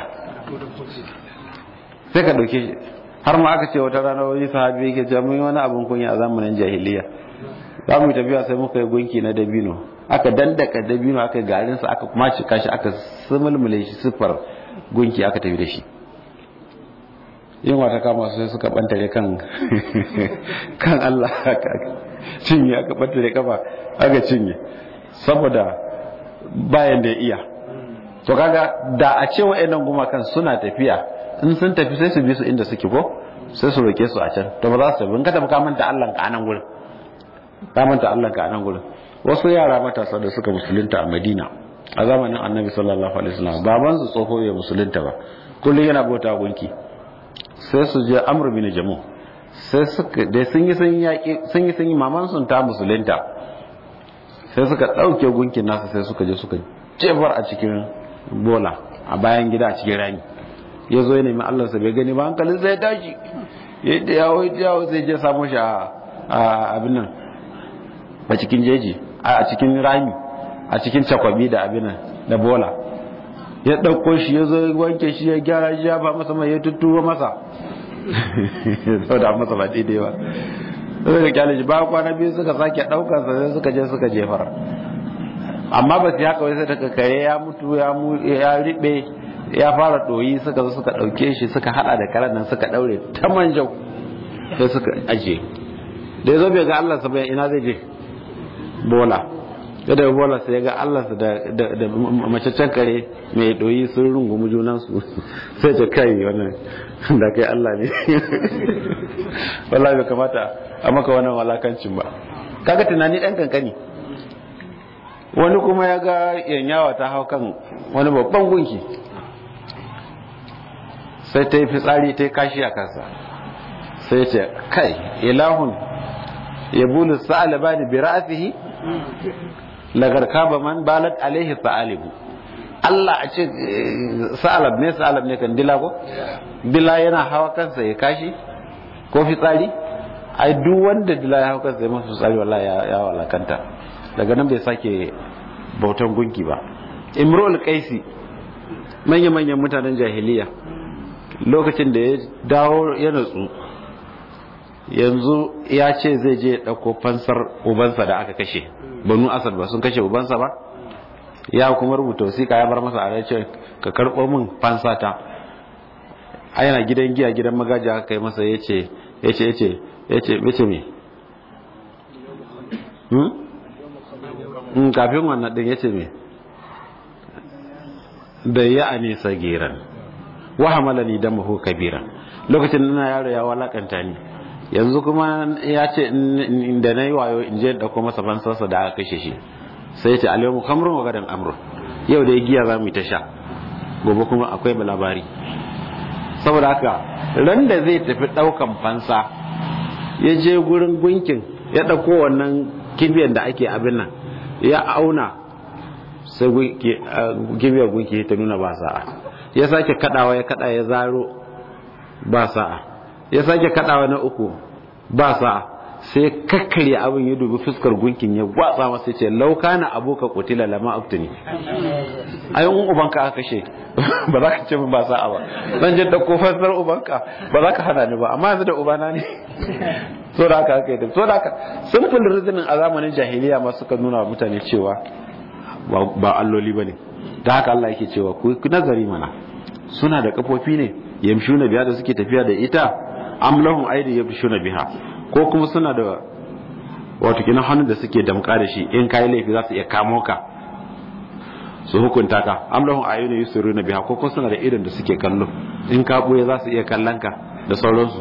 B: sai ka ɗauke shi har ma aka ce wata rana wani sahabi yake cewa mun wani abin kunya a zamanin jahiliya za mu tafiya sai muka yi gunki na dabino aka dandaka dabino aka garin sa aka kuma cika shi aka sumulmule shi siffar gunki aka tafi da shi yin wata kama sai suka bantare kan kan Allah aka cinye aka bantare kafa aka cinye saboda bayan da iya to kaga da a ce wa'annan gumakan suna tafiya in sun tafi sai su bi su inda suke ko sai su roke su a can to ba za su tafi in ka tafi ka manta Allah ka anan gurin ka manta Allah ka anan gurin wasu yara matasa da suka musulunta a Madina a zamanin Annabi sallallahu alaihi wasallam baban su tsoho ya musulunta ba kullum yana bauta gunki sai su je Amr bin Jamu sai suka da sun yi sun yaki sun yi sun yi maman sun ta musulunta sai suka dauke gunkin nasa sai suka je suka jefar a cikin bola a bayan gida a cikin rami ya zo ya nemi Allah sa bai gani ba hankalin sai ya tashi yadda yawo yawo sai je samu shi a abin nan a cikin jeji a cikin rami a cikin cakwabi da abin nan da bola ya ɗauko shi ya zo wanke shi ya gyara shi ya ba masa mai ya tuttuwa masa sau da masa ba daidai ba sai da kyale shi ba kwana biyu suka sake ɗaukar sa sai suka je suka jefar amma ba su haka wai sai daga kare ya mutu ya riɓe ya fara ɗoyi suka zo suka ɗauke shi suka haɗa da karen nan suka ɗaure ta manjau sai suka ajiye da ya zo bai ga Allah sa bai ina zai je bola ya da bola sai ga Allah sa da macaccen kare mai ɗoyi sun rungumi junansu sai ta kai wannan da kai Allah ne wallahi bai kamata a maka wannan walakancin ba kaga tunani ɗan kankani wani kuma ya ga yanyawa ta hau kan wani babban gunki sai ta yi fitsari ta yi kashi a kansa sai ce kai ilahun ya bulu sa'alaba da bi ra'asihi lagar kaba man balat alaihi sa'alibu Allah a ce sa'alab ne sa'alab ne kan dila ko dila yana hawa kansa ya kashi ko fitsari ai duk wanda dila ya hawa kansa ya masa fitsari wallahi ya walakanta daga nan bai sake bautan gunki ba imrul qaisi manya-manyan mutanen jahiliya lokacin da ya dawo ya natsu yanzu ya ce zai je ɗauko fansar ubansa da aka kashe banu asad ba sun kashe ubansa ba ya kuma rubuta wasiƙa ya bar masa a ce ka karɓo min fansata a yana gidan giya gidan magaji aka kai masa ya ce ya ce ya ce ya ce ya ce me kafin wannan ɗin ya ce me da ya ani sagiran wa hamalani damahu kabiran lokacin ina yaro ya walakanta ni yanzu kuma ya ce da na yi wayo in je da kuma saban sassa da aka kashe shi sai ya ce alayyamu kamrun wa gadan amrun yau da ya giya za mu yi ta sha gobe kuma akwai labari saboda haka ran da zai tafi daukan fansa ya je gurin gunkin ya dauko wannan kibiyar da ake abin nan ya auna sai kibiyar gunki ta nuna ba sa'a ya sake kadawa ya kada ya zaro ba sa'a ya sake kadawa na uku ba sa'a sai kakkarya abin ya dubi fuskar gunkin ya gwatsa masa ce lauka na aboka kutila lama aftuni ai un ubanka aka kashe ba za ka ce min ba sa'a ba zan je da kofar ubanka ba za ka hana ni ba amma yanzu da ubana ne so da haka aka yi so da haka simple reasoning a zamanin jahiliya ma suka nuna wa mutane cewa ba alloli ba ne da haka Allah yake cewa ku nazari mana suna da kafofi ne yamshuna biya da suke tafiya da ita am lahum aidi yamshuna biha ko kuma suna da wato kina hannun da suke damka da shi in kai laifi za su iya kamo ka su hukunta ka am lahum ayyuna yusiruna biha ko kuma suna da irin da suke kallo in ka buye za su iya kallon ka da sauransu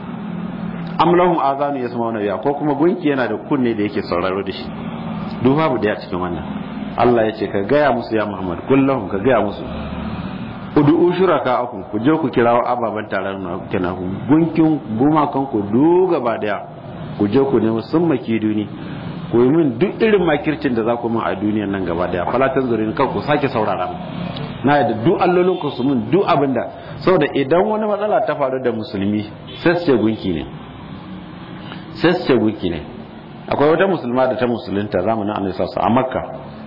B: am lahum azanu yasmauna biha ko kuma gunki yana da kunne da yake sauraro da shi duk babu da cikin wannan Allah ya ce ka gaya musu ya Muhammad kullum ka gaya musu udu'u shuraka akum ku je ku kirawo ababen taron na kenan ku gunkin gumakan ku duk gaba daya ku je ku nemi sun maki duni ku yi min duk irin makircin da za ku min a duniyan nan gaba daya falatan zurin kan ku sake saurara mu na yadda duk allolin ku su min duk abin da saboda idan wani matsala ta faru da musulmi sai su ce gunki ne sai su ce gunki ne akwai wata musulma da ta musulunta zamanin annabi sallallahu a makka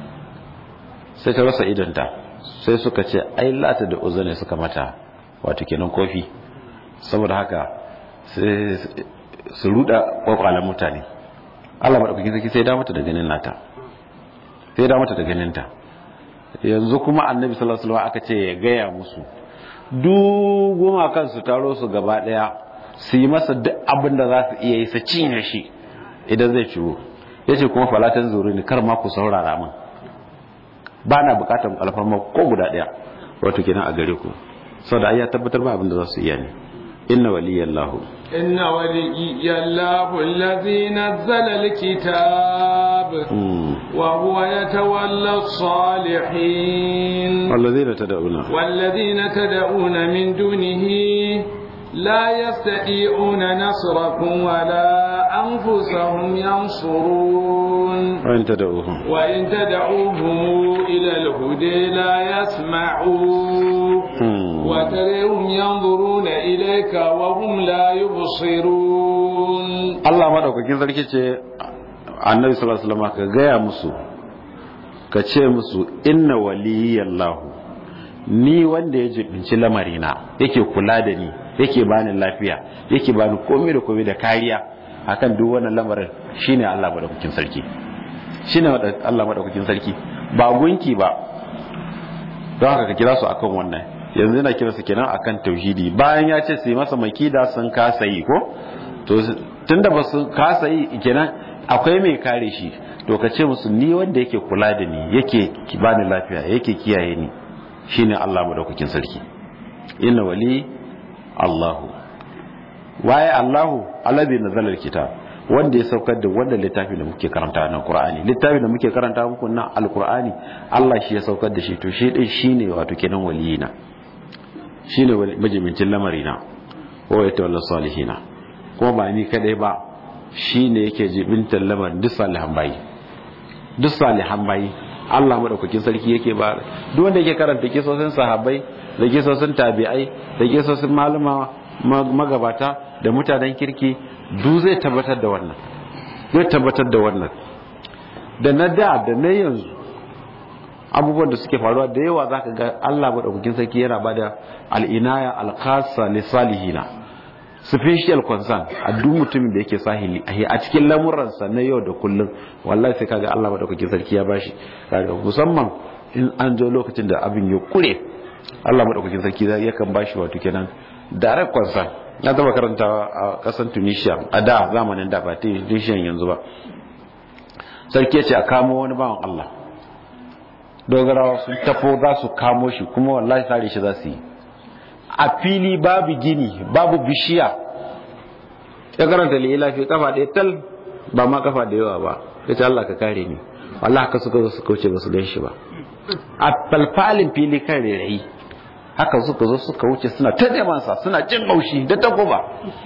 B: sai ta rasa idonta sai suka ce ai lata da uzu ne suka mata wato kenan kofi saboda haka sai su ruda kwakwalan mutane Allah madaukakin sarki sai da mata da ganin nata sai da mata da ganin ta yanzu kuma annabi sallallahu alaihi wasallam aka ce ya gaya musu duk goma kansu taro su gaba daya su yi masa duk abin da za su iya yi su cinye shi idan zai ciwo yace kuma falatan zuri ne kar ma ku saurara min ba na bukatar alfarma ko guda daya wato kenan a gare ku saboda ai ya tabbatar ba abin da za su iya ne inna waliyallahu
A: inna waliyallahu allazi nazzala alkitab wa huwa yatawalla as-salihin
B: wallazina tad'una
A: wallazina tad'una min dunihi لا يستطيعون نصركم ولا أنفسهم ينصرون
B: وإن تدعوهم
A: وإن تدعوهم إلى الهدى لا يسمعون وتريهم ينظرون إليك وهم لا يبصرون
B: الله ما دوك كين sarki ce annabi sallallahu alaihi wasallam ka gaya musu ka ce musu inna waliyallahu ni wanda ya jibinci lamarina yake kula da ni yake bani lafiya yake bani komai da komai da kariya akan duk wannan lamarin shine Allah madaukakin sarki shine Allah madaukakin sarki ba gunki ba don haka ka kira su akan wannan yanzu yana kira su kenan akan tauhidi bayan ya ce su yi masa makida sun kasa yi ko to tunda ba su kasa yi kenan akwai mai kare shi to ka ce musu ni wanda yake kula da ni yake bani lafiya yake kiyaye ni shine Allah madaukakin sarki inna wali Allahu waye Allahu alladhi nazzala alkitab wanda ya saukar da wannan littafi da muke karanta na Qur'ani littafi da muke karanta muku na alqur'ani Allah shi ya saukar da shi to shi din shine wato kenan waliyina shine majimincin lamarina wa yatawalla salihina kuma ba ni kadai ba shine yake jibintar lamarin duk salihan bayi duk salihan bayi Allah madaukakin sarki yake ba duk wanda yake karanta kisosin sahabbai da kisosin tabi'ai da kisosin malama magabata da mutanen kirki duk zai tabbatar da wannan zai tabbatar da wannan da na da da na yanzu abubuwan da suke faruwa da yawa za ka ga Allah maɗaukakin sarki yana ba da al'inaya alkhasa lissalihina special concern a duk mutumin da yake sahili a cikin lamuransa na yau da kullum wallahi sai kaga Allah maɗaukakin sarki ya bashi kaga musamman in an zo lokacin da abin ya kure Allah maɗaukakin sarki yakan bashi wato kenan direct concern na taba karantawa a ƙasar Tunisia a da zamanin da ba Tunisia yanzu ba sarki ya ce a kamo wani bawan Allah dogarawa sun tafo za su kamo shi kuma wallahi sare shi za su yi a fili babu gini babu bishiya ya karanta lila fi kafa ɗaya tal ba ma kafa da yawa ba ya ce Allah ka kare ni wallahi haka suka zo suka wuce ba su gan shi ba a falfalin fili kan rairayi haka suka zo suka wuce suna ta sa suna jin haushi da takoba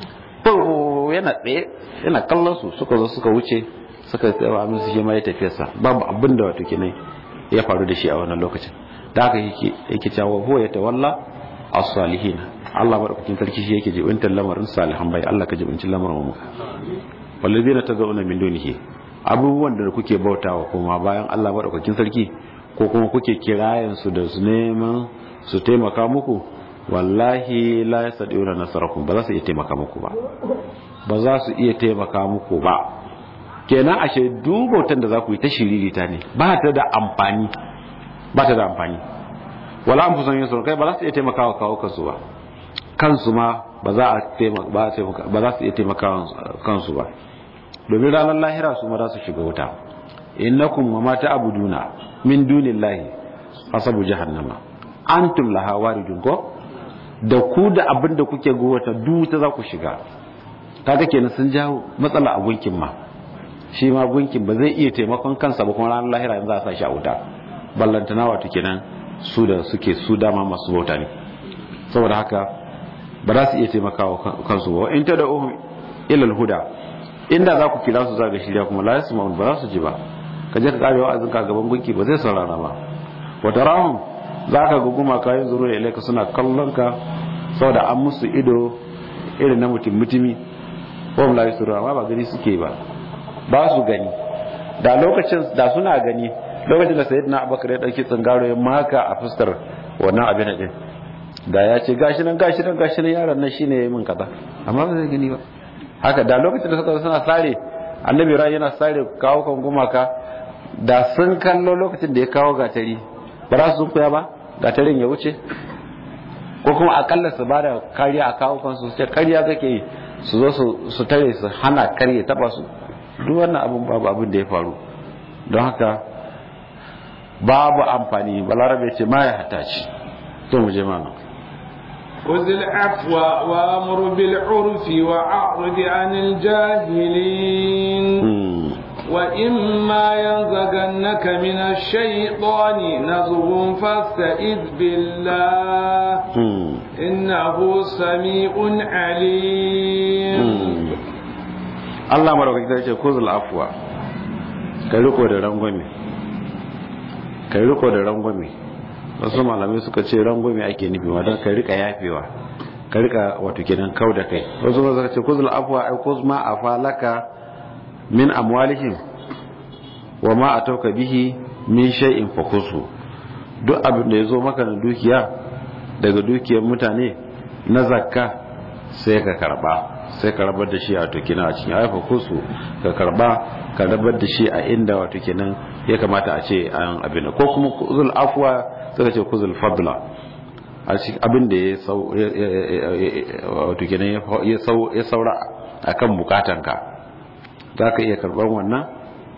B: yana tsaye yana kallon su suka zo suka wuce suka tsawa musu shi ma ya tafiyarsa babu abin da wato kenan ya faru da shi a wannan lokacin da haka yake yake cewa huwa ya tawalla as-salihin Allah madaukakin sarki shi yake jibintar lamarin salihan bai Allah ka jibincin lamarin mu walladina tad'una min dunihi abubuwan da kuke bautawa kuma bayan Allah madaukakin sarki ko kuma kuke kirayen su da su neman su taimaka muku wallahi la yasadiuna nasarakum ba za su iya taimaka muku ba ba za su iya taimaka muku ba kenan ashe dubautan da za ku yi ta shiririta ne ba ta da amfani ba ta da amfani wala an fusan yin kai ba za su iya taimakawa kawo kansu ba kansu ma ba za a ba za su iya taimakawa kansu ba domin ranar lahira su ma za su shiga wuta innakum wa ma ta'buduna min dunillahi hasabu jahannama antum laha waridun ko da ku da abin da kuke gowata duk ta za ku shiga kaga kenan sun jawo matsala a gunkin ma shi ma gunkin ba zai iya taimakon kansa ba kuma ranar lahira yanzu a sa shi a wuta ballantana wato kenan su da suke su dama masu bauta ne saboda haka ba za su iya taimakawa kansu ba in ta da ohun ilal huda inda za ku kira su za ga shirya kuma la yasu ba za su ji ba ka je ka kare wa'azin ka gaban gunki ba zai saurara ba wata rahun za ka ga gumaka yin zuru da ilaika suna kallon ka saboda an musu ido irin na mutum mutumi ko la yasu amma ba gani suke ba ba su gani da lokacin da suna gani lokacin da sayyidina abubakar ya dauki tsingaro ya maka a fuskar wannan abin din da ya ce gashi nan gashi nan gashi nan yaron nan shine yayin min kaza amma ba zai gani ba haka da lokacin da suka suna sare annabi ran yana sare kawo kan gumaka da sun kallo lokacin da ya kawo gatari ba za su kuya ba gatarin ya wuce ko kuma akalla su ba da kariya a kawo kansu su ce kariya kake yi su zo su tare su hana karye taba su duk wannan abin babu abin da ya faru don haka babu amfani balarabe ce ma ya hata ci to mu je mana
A: خذ العفو وامر بالعرف واعرض عن الجاهلين وإما ينزغنك من الشيطان نزغ فاستئذ بالله إنه سميع عليم
B: Allah maraukaki ta ce kuzul afuwa ka riko da rangwame ka riko da rangwame wasu malamai suka ce rangwame ake nufi ma don ka rika yafewa ka rika wato kenan kau da kai wasu ma suka ce kuzul afuwa ai kuz ma afalaka min amwalihim wa ma atauka bihi min shay'in fakusu duk abin da yazo maka na dukiya daga dukiyar mutane na zakka sai ka karba sai ka rabar da shi a wato kenan a cikin haifa kusu ka karba ka rabar da shi a inda wato kenan ya kamata a ce an abin ko kuma kuzul afwa suka ce kuzul fadla a cikin abin da ya sau wato kenan ya saura akan bukatanka za ka iya karɓar wannan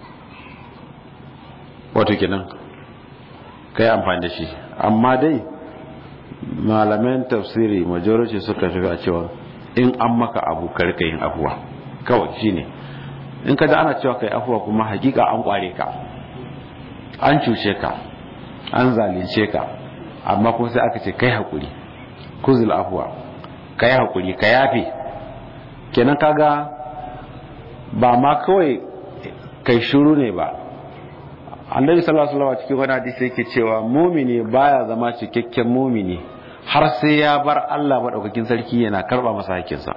B: wato kenan ka yi amfani da shi amma dai malaman tafsiri majority suka fi a cewa in an maka abu karka yin afuwa kawai shi ne in ka ana cewa ka yi afuwa kuma hakika an kware ka an cuce ka an zalince ka amma kuma sai aka ce kai haƙuri kuzul afuwa ka yi haƙuri ka yafe kenan kaga ba ma kawai kai shuru ne ba annabi sallallahu alaihi wasallam cikin wani hadisi yake cewa mumini baya zama cikakken mumini har sai ya bar Allah madaukakin sarki yana karba masa hakkinsa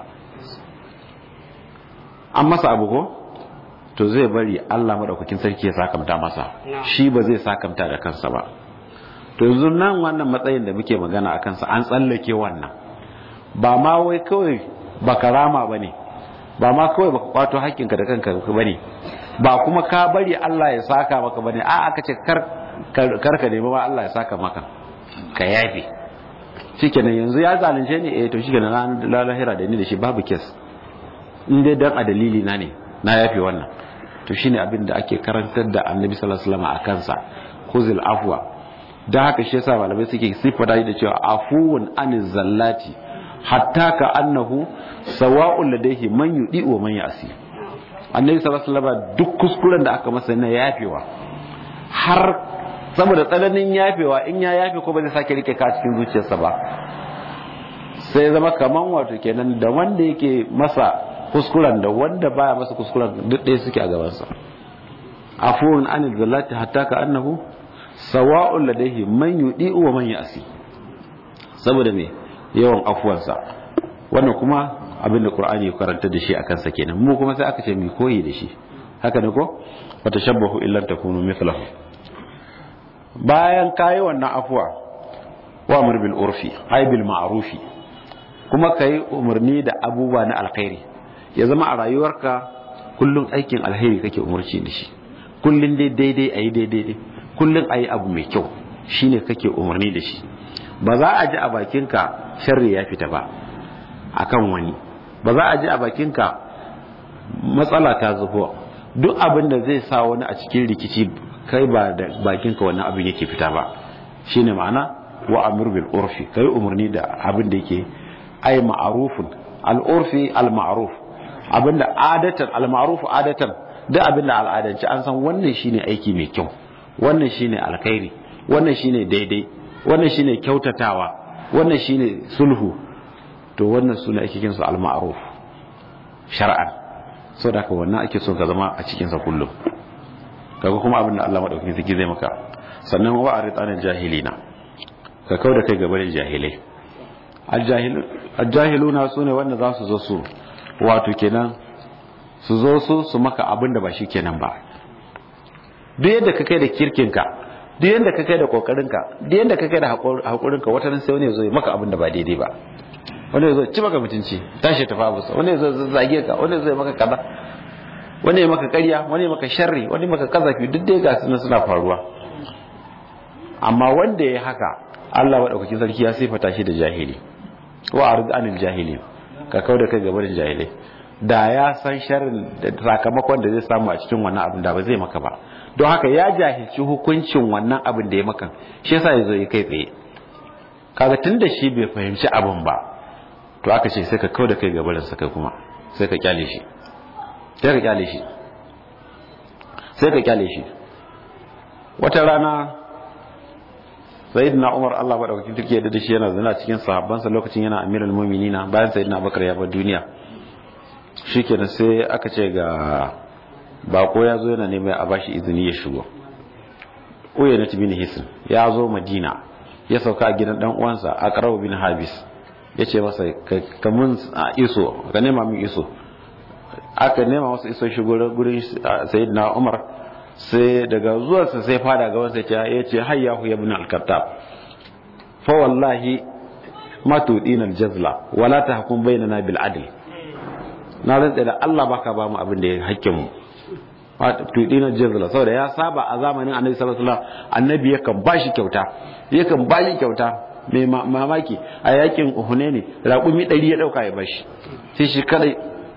B: an masa abu ko to zai bari Allah madaukakin sarki ya sakamta masa shi ba zai sakamta da kansa ba to yanzu nan wannan matsayin da muke magana a kansa an tsallake wannan ba ma wai kawai baka rama bane ba ma kawai baka kwato hakkinka da kanka bane ba kuma ka bari Allah ya saka maka bane a aka ce kar kar ka nemi ba Allah ya saka maka ka yafe shikenan yanzu ya zalunce ni eh to shikenan ran lahira da ni da shi babu kes in dai dan a dalili na ne na yafe wannan to shine abin da ake karantar da Annabi sallallahu alaihi wasallam a kansa khuzil afwa dan haka shi yasa malamai suke sifata da cewa afuwun aniz zallati hatta ka annahu sawa'un ladaihi man yudi wa man yasi annabi sallallahu alaihi wasallam duk kuskuren da aka masa na yafewa har saboda tsananin yafewa in ya yafe ko ba zai sake rike ka cikin zuciyarsa ba sai zama kaman wato kenan da wanda yake masa kuskuren da wanda baya masa kuskuren duk ɗaya suke a gabansa afuwun anil zallati hatta ka annahu sawa'un ladaihi man yudi wa man yasi saboda me yawan afuwansa wannan kuma abin da qur'ani ya karanta da shi akan sa kenan mu kuma sai aka ce mu koyi da shi haka ne ko wa tashabbahu illa takunu mithlahu bayan kayi wannan afuwa wa amr bil urfi ay bil ma'rufi kuma kai umarni da abubuwa na alkhairi ya zama a rayuwarka kullum aikin alheri kake umarci da shi kullum dai daidai ayi daidai kullum ayi abu mai kyau shine kake umarni da shi ba za a ji a bakinka sharri ya fita ba akan wani ba za a ji a bakinka matsala ta zubo duk abin da zai sa wani a cikin rikici kai ba da bakinka wannan abin yake fita ba shine ma'ana wa amir bil urfi kai umarni da abin da yake ay ma'rufun al urfi al ma'ruf abinda adatan al ma'ruf adatan duk abinda al'adance an san wannan shine aiki mai kyau wannan shine alkhairi wannan shine daidai wannan shine kyautatawa wannan shine sulhu to wannan suna ake kinsu al-ma'ruf shar'an so da ka wannan ake so ka zama a cikin sa kullum kaga kuma abin da Allah madaukakin sarki zai maka sannan wa arid anil jahilina ka kauda kai gaba da jahilai al-jahiluna sune wanda za su zo su wato kenan su zo su su maka abin da ba shi kenan ba duk yadda ka kai da kirkinka duk yadda ka kai da kokarinka duk yadda ka kai da hakurinka wata nan sai wani ya zo ya maka abin da ba daidai ba wani ya zo ci maka mutunci tashi tafi abusa wani ya zo zage ka wani ya zo ya maka kaza wani ya maka ƙarya wani ya maka sharri wani ya maka kazafi duk dai ga suna suna faruwa amma wanda ya haka Allah madaukakin sarki ya sifata shi da jahili wa arid anil jahili ka kauda kai gaba da jahilai da ya san sharrin da sakamakon da zai samu a cikin wannan abin da ba zai maka ba don haka ya jahilci hukuncin wannan abin da ya maka shi yasa ya zo ya kai tsaye kaga tun da shi bai fahimci abin ba to aka ce sai ka kauda kai gabarin sa kai kuma sai ka kyale shi sai ka kyale shi sai ka kyale shi wata rana sayyidina umar Allah madaukakin turki ya da shi yana zina cikin sahabbansa lokacin yana amirul mu'minina bayan sayyidina abubakar ya bar duniya shikenan sai aka ce ga bako ya zo yana neman a bashi izini ya shigo uya na bin hisin ya zo madina ya sauka a gidan dan uwansa a karabu bin habis ya ce masa ka mun iso ka nema min iso aka nema masa iso shigo gurin sayyidina umar sai daga zuwarsa sai fada ga wansa ya ce hayyahu ya bin al-kattab fa wallahi ma tudina al-jazla wala tahkum bainana bil adl na rantsa da Allah baka ba mu abin da ya hakkin mu tudina jazla saboda ya saba a zamanin annabi sallallahu alaihi wasallam annabi yakan bashi kyauta yakan bashi kyauta mai mamaki a yakin hunaini raƙumi ɗari ya ɗauka ya bashi sai shi kadai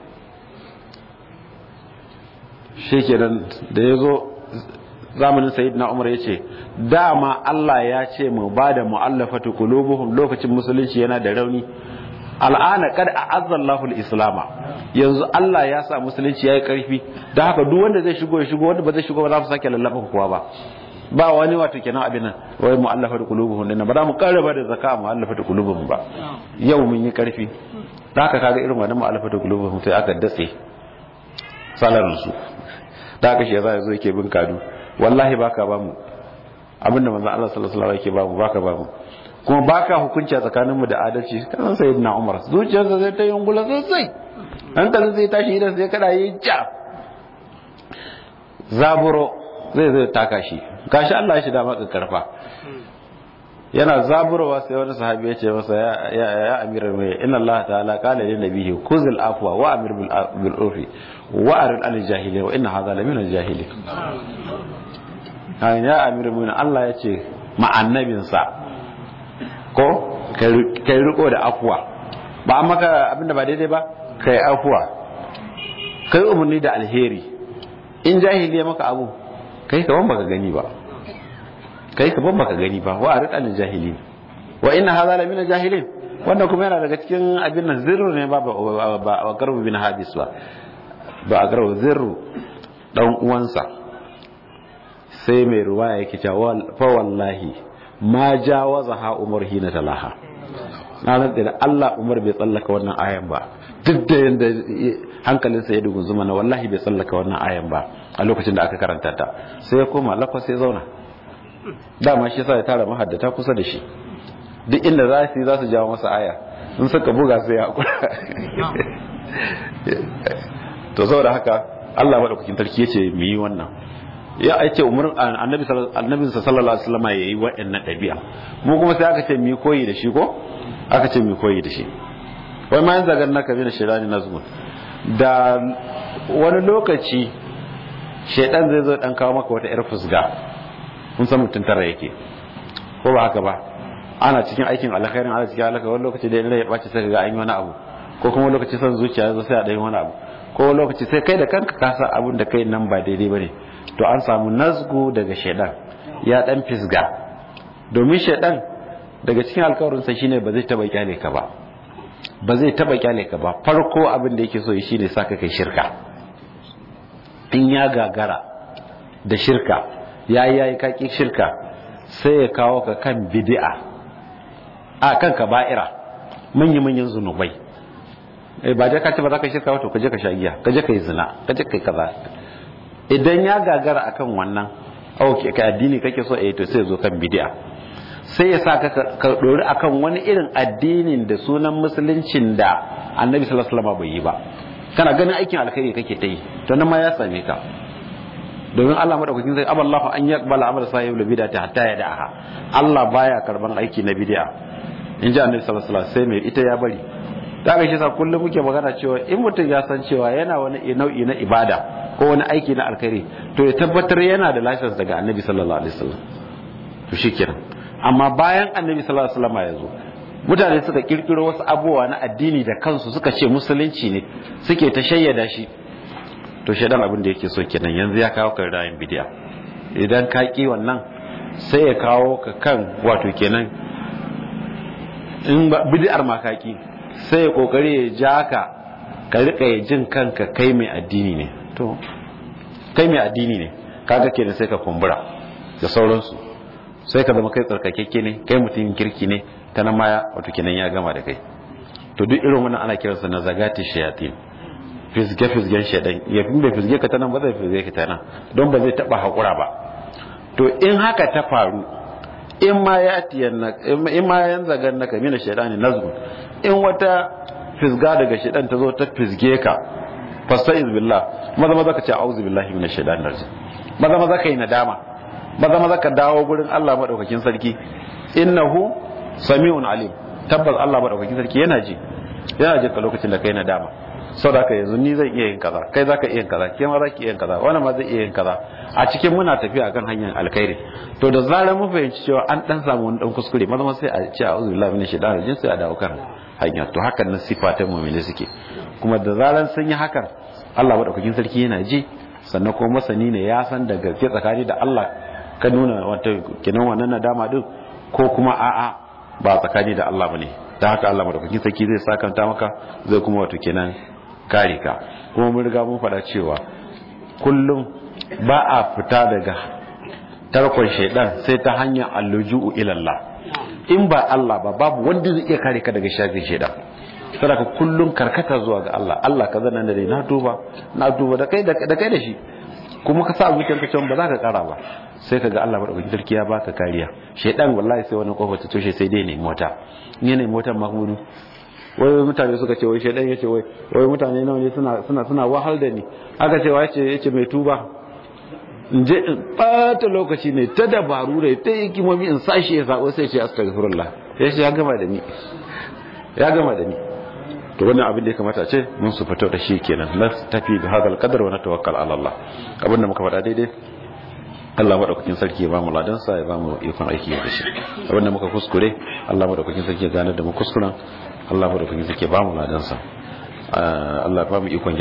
B: shi kenan da ya zo zamanin sayyidina umar ya ce dama Allah ya ce mu ba da mu'allafatu qulubuhum lokacin musulunci yana da rauni al'ana kad a'azza Allahu al-islama yanzu Allah ya sa musulunci yayi karfi dan haka duk wanda zai shigo ya shigo wanda ba zai shigo ba za mu sake lallaban kowa ba ba wani wato kenan abin nan wai mu'allafatu qulubuhum dinnan ba za mu karaba da zakka mu'allafatu qulubuhum ba yau mun yi karfi dan haka kaga irin wannan mu'allafatu qulubuhum sai aka datse salarin su da haka shi yasa yazo yake bin kadu wallahi baka ba mu abinda manzo Allah sallallahu alaihi wasallam yake ba mu baka ba mu kuma baka hukunci a tsakanin mu da adalci kan sayyidina Umar zuciyarsa zai ta yungula sosai hankalin zai tashi idan sai kada yi ja zaburo zai zai taka shi gashi Allah ya shi dama karfa yana zaburowa sai wani sahabi ya ce masa ya ya ya amiral mai inna Allah ta'ala qala lin nabiyhi kuzil afwa wa amir bil urfi wa arid al jahili wa inna hadha la min al jahili kan ya amiral mai Allah ya ce ma annabinsa ko kai riko da afwa ba an maka abinda ba daidai ba kai afwa kai umarni da alheri in jahili ya maka abu kai kaman baka gani ba kai ka ban baka gani ba wa arid al jahilin wa inna hadha la min al jahilin wannan kuma yana daga cikin abin nan zirru ne ba ba garbu bin hadis ba ba a garbu zirru dan uwansa sai mai ruwaya yake cewa fa wallahi ma jawaza ha umar hina talaha na nan da Allah Umar bai tsallaka wannan ayan ba duk da yanda hankalinsa ya dugun zuma na wallahi bai tsallaka wannan ayan ba a lokacin da aka karanta ta sai ya koma lakwas sai zauna dama shi sa ya tara mahaddata kusa da shi duk inda za su yi za su jawo masa aya in suka buga sai ya hakura to saboda haka Allah madaukakin sarki yace mu yi wannan ya aice umar annabi annabi sallallahu alaihi wasallam yayi wa'annan dabi'a mu kuma sai aka ce mu koyi da shi ko aka ce mu koyi da shi wai ma yanzu ga naka bin shirani nazmun da wani lokaci shedan zai zo dan kawo maka wata yar fusga kun san mutum tara yake ko ba haka ba ana cikin aikin alkhairin ana cikin alkhairin wani lokaci da ina ya bace sai ga an yi wani abu ko kuma lokaci son zuciya zai sai a dai wani abu ko lokaci sai kai da kanka ka san abin da kai nan ba daidai bane to an samu nazgu daga shedan ya dan fisga domin shedan daga cikin alkawarin sa shine ba zai taba kyale ka ba ba zai taba kyale ka ba farko abin da yake so shine saka kai shirka in ya gagara da shirka ya yi ya yi kaki shirka sai ya kawo ka kan bidi'a a kan ka ba'ira manya-manyan zunubai ba dai ka ce ba za ka shirka wato ka je ka sha giya ka je ka yi zina ka je ka yi kaza idan ya gagara akan wannan auke ka addini kake so eh to sai zo kan bidi'a sai ya sa ka ka dori akan wani irin addinin da sunan musuluncin da annabi sallallahu alaihi wasallam bai yi ba kana ganin aikin alkhairi kake ta yi to nan ma ya same ka domin Allah madaukakin zai aballahu an yaqbala amal sahibul bid'ati hatta yada'aha Allah baya karban aiki na bid'a in ji annabi sallallahu alaihi wasallam sai mai ita ya bari da ga shi sa kullum muke magana cewa in mutum ya san cewa yana wani nau'i na ibada ko wani aiki na alkhairi to ya tabbatar yana da license daga annabi sallallahu alaihi wasallam to shikenan amma bayan annabi sallallahu alaihi wasallam ya zo mutane suka kirkiro wasu abubuwa na addini da kansu suka ce musulunci ne suke ta shayyada shi to shaidan abin da yake so kenan yanzu ya kawo kan rayin bidiya idan ka ki wannan sai ya kawo ka kan wato kenan in bidiyar ma ka ki sai ya kokari ya ja ka ka rika ya jin kanka kai mai addini ne to kai mai addini ne kaga kenan sai ka kumbura da sauransu sai ka zama kai tsarkakekke ne kai mutumin kirki ne ta nan ma wato kenan ya gama da kai to duk irin wannan ana kiransa na zagati shayatin fisge-fisgen shaidan ya fi bai fisge ka ta nan ba zai fisge ka ta nan don ba zai taba haƙura ba to in haka ta faru in ma ya in ma yan zagan naka mina shaidani nazgu in wata fisga daga shaidan ta zo ta fisge ka fasta'iz billah maza maza ka ce a'udhu billahi minash shaitani rajim maza maza ka yi nadama maza maza ka dawo gurin Allah madaukakin sarki innahu sami'un alim tabbas Allah madaukakin sarki yana ji yana ji ka lokacin da kai nadama sau da ka yanzu ni zan iya yin kaza kai za ka iya yin kaza ke ma za ki iya yin kaza wani ma zai iya yin kaza a cikin muna tafiya kan hanyar alkhairi to da zarar mun fahimci cewa an dan samu wani dan kuskure maza sai a ce a'udhu billahi minash shaitanir rajim sai a dawo kan hanya to hakan nan sifatan mu'mini suke kuma da zarar sun yi hakan Allah madaukakin sarki yana ji sannan kuma masani ne ya san da gaske tsakani da Allah ka nuna wata kinan wannan nadama din ko kuma a'a ba tsakani da Allah bane da haka Allah madaukakin sarki zai sakanta maka zai kuma wato kenan kare ka kuma mun riga mun faɗa cewa kullum ba a fita daga tarkon shaidan sai ta hanyar alluju'u ilallah in ba Allah ba babu wanda zai iya kare ka daga shafin shaidan saboda kullum karkata zuwa ga Allah Allah ka zana da na duba na duba da kai da kai da shi kuma ka sa zuciyar ka cewa ba za ka kara ba sai ka ga Allah madaukakin sarki ya baka kariya shaidan wallahi sai wani kofar ta toshe sai dai ne mota ne ne motar mahmudu wai mutane suka ce wai shaidan yace wai wai mutane nawa ne suna suna suna wahal da ni aka ce wai yace yace mai tuba in je in bata lokaci ne ta dabaru da ta yi kimomi in sashi ya sako sai ce astaghfirullah ya ce ya gama da ni ya gama da ni to wannan abin da ya kamata ce mun su fito da shi kenan na tafi bi hadal qadar wa natawakkal ala Allah abin da muka faɗa daidai Allah madaukakin sarki ya bamu ladan sa ya bamu ikon aiki da shi abin da muka kuskure Allah madaukakin sarki ya gane da mu kuskuren Allah madaukakin sarki ya bamu ladan sa Allah ya bamu ikon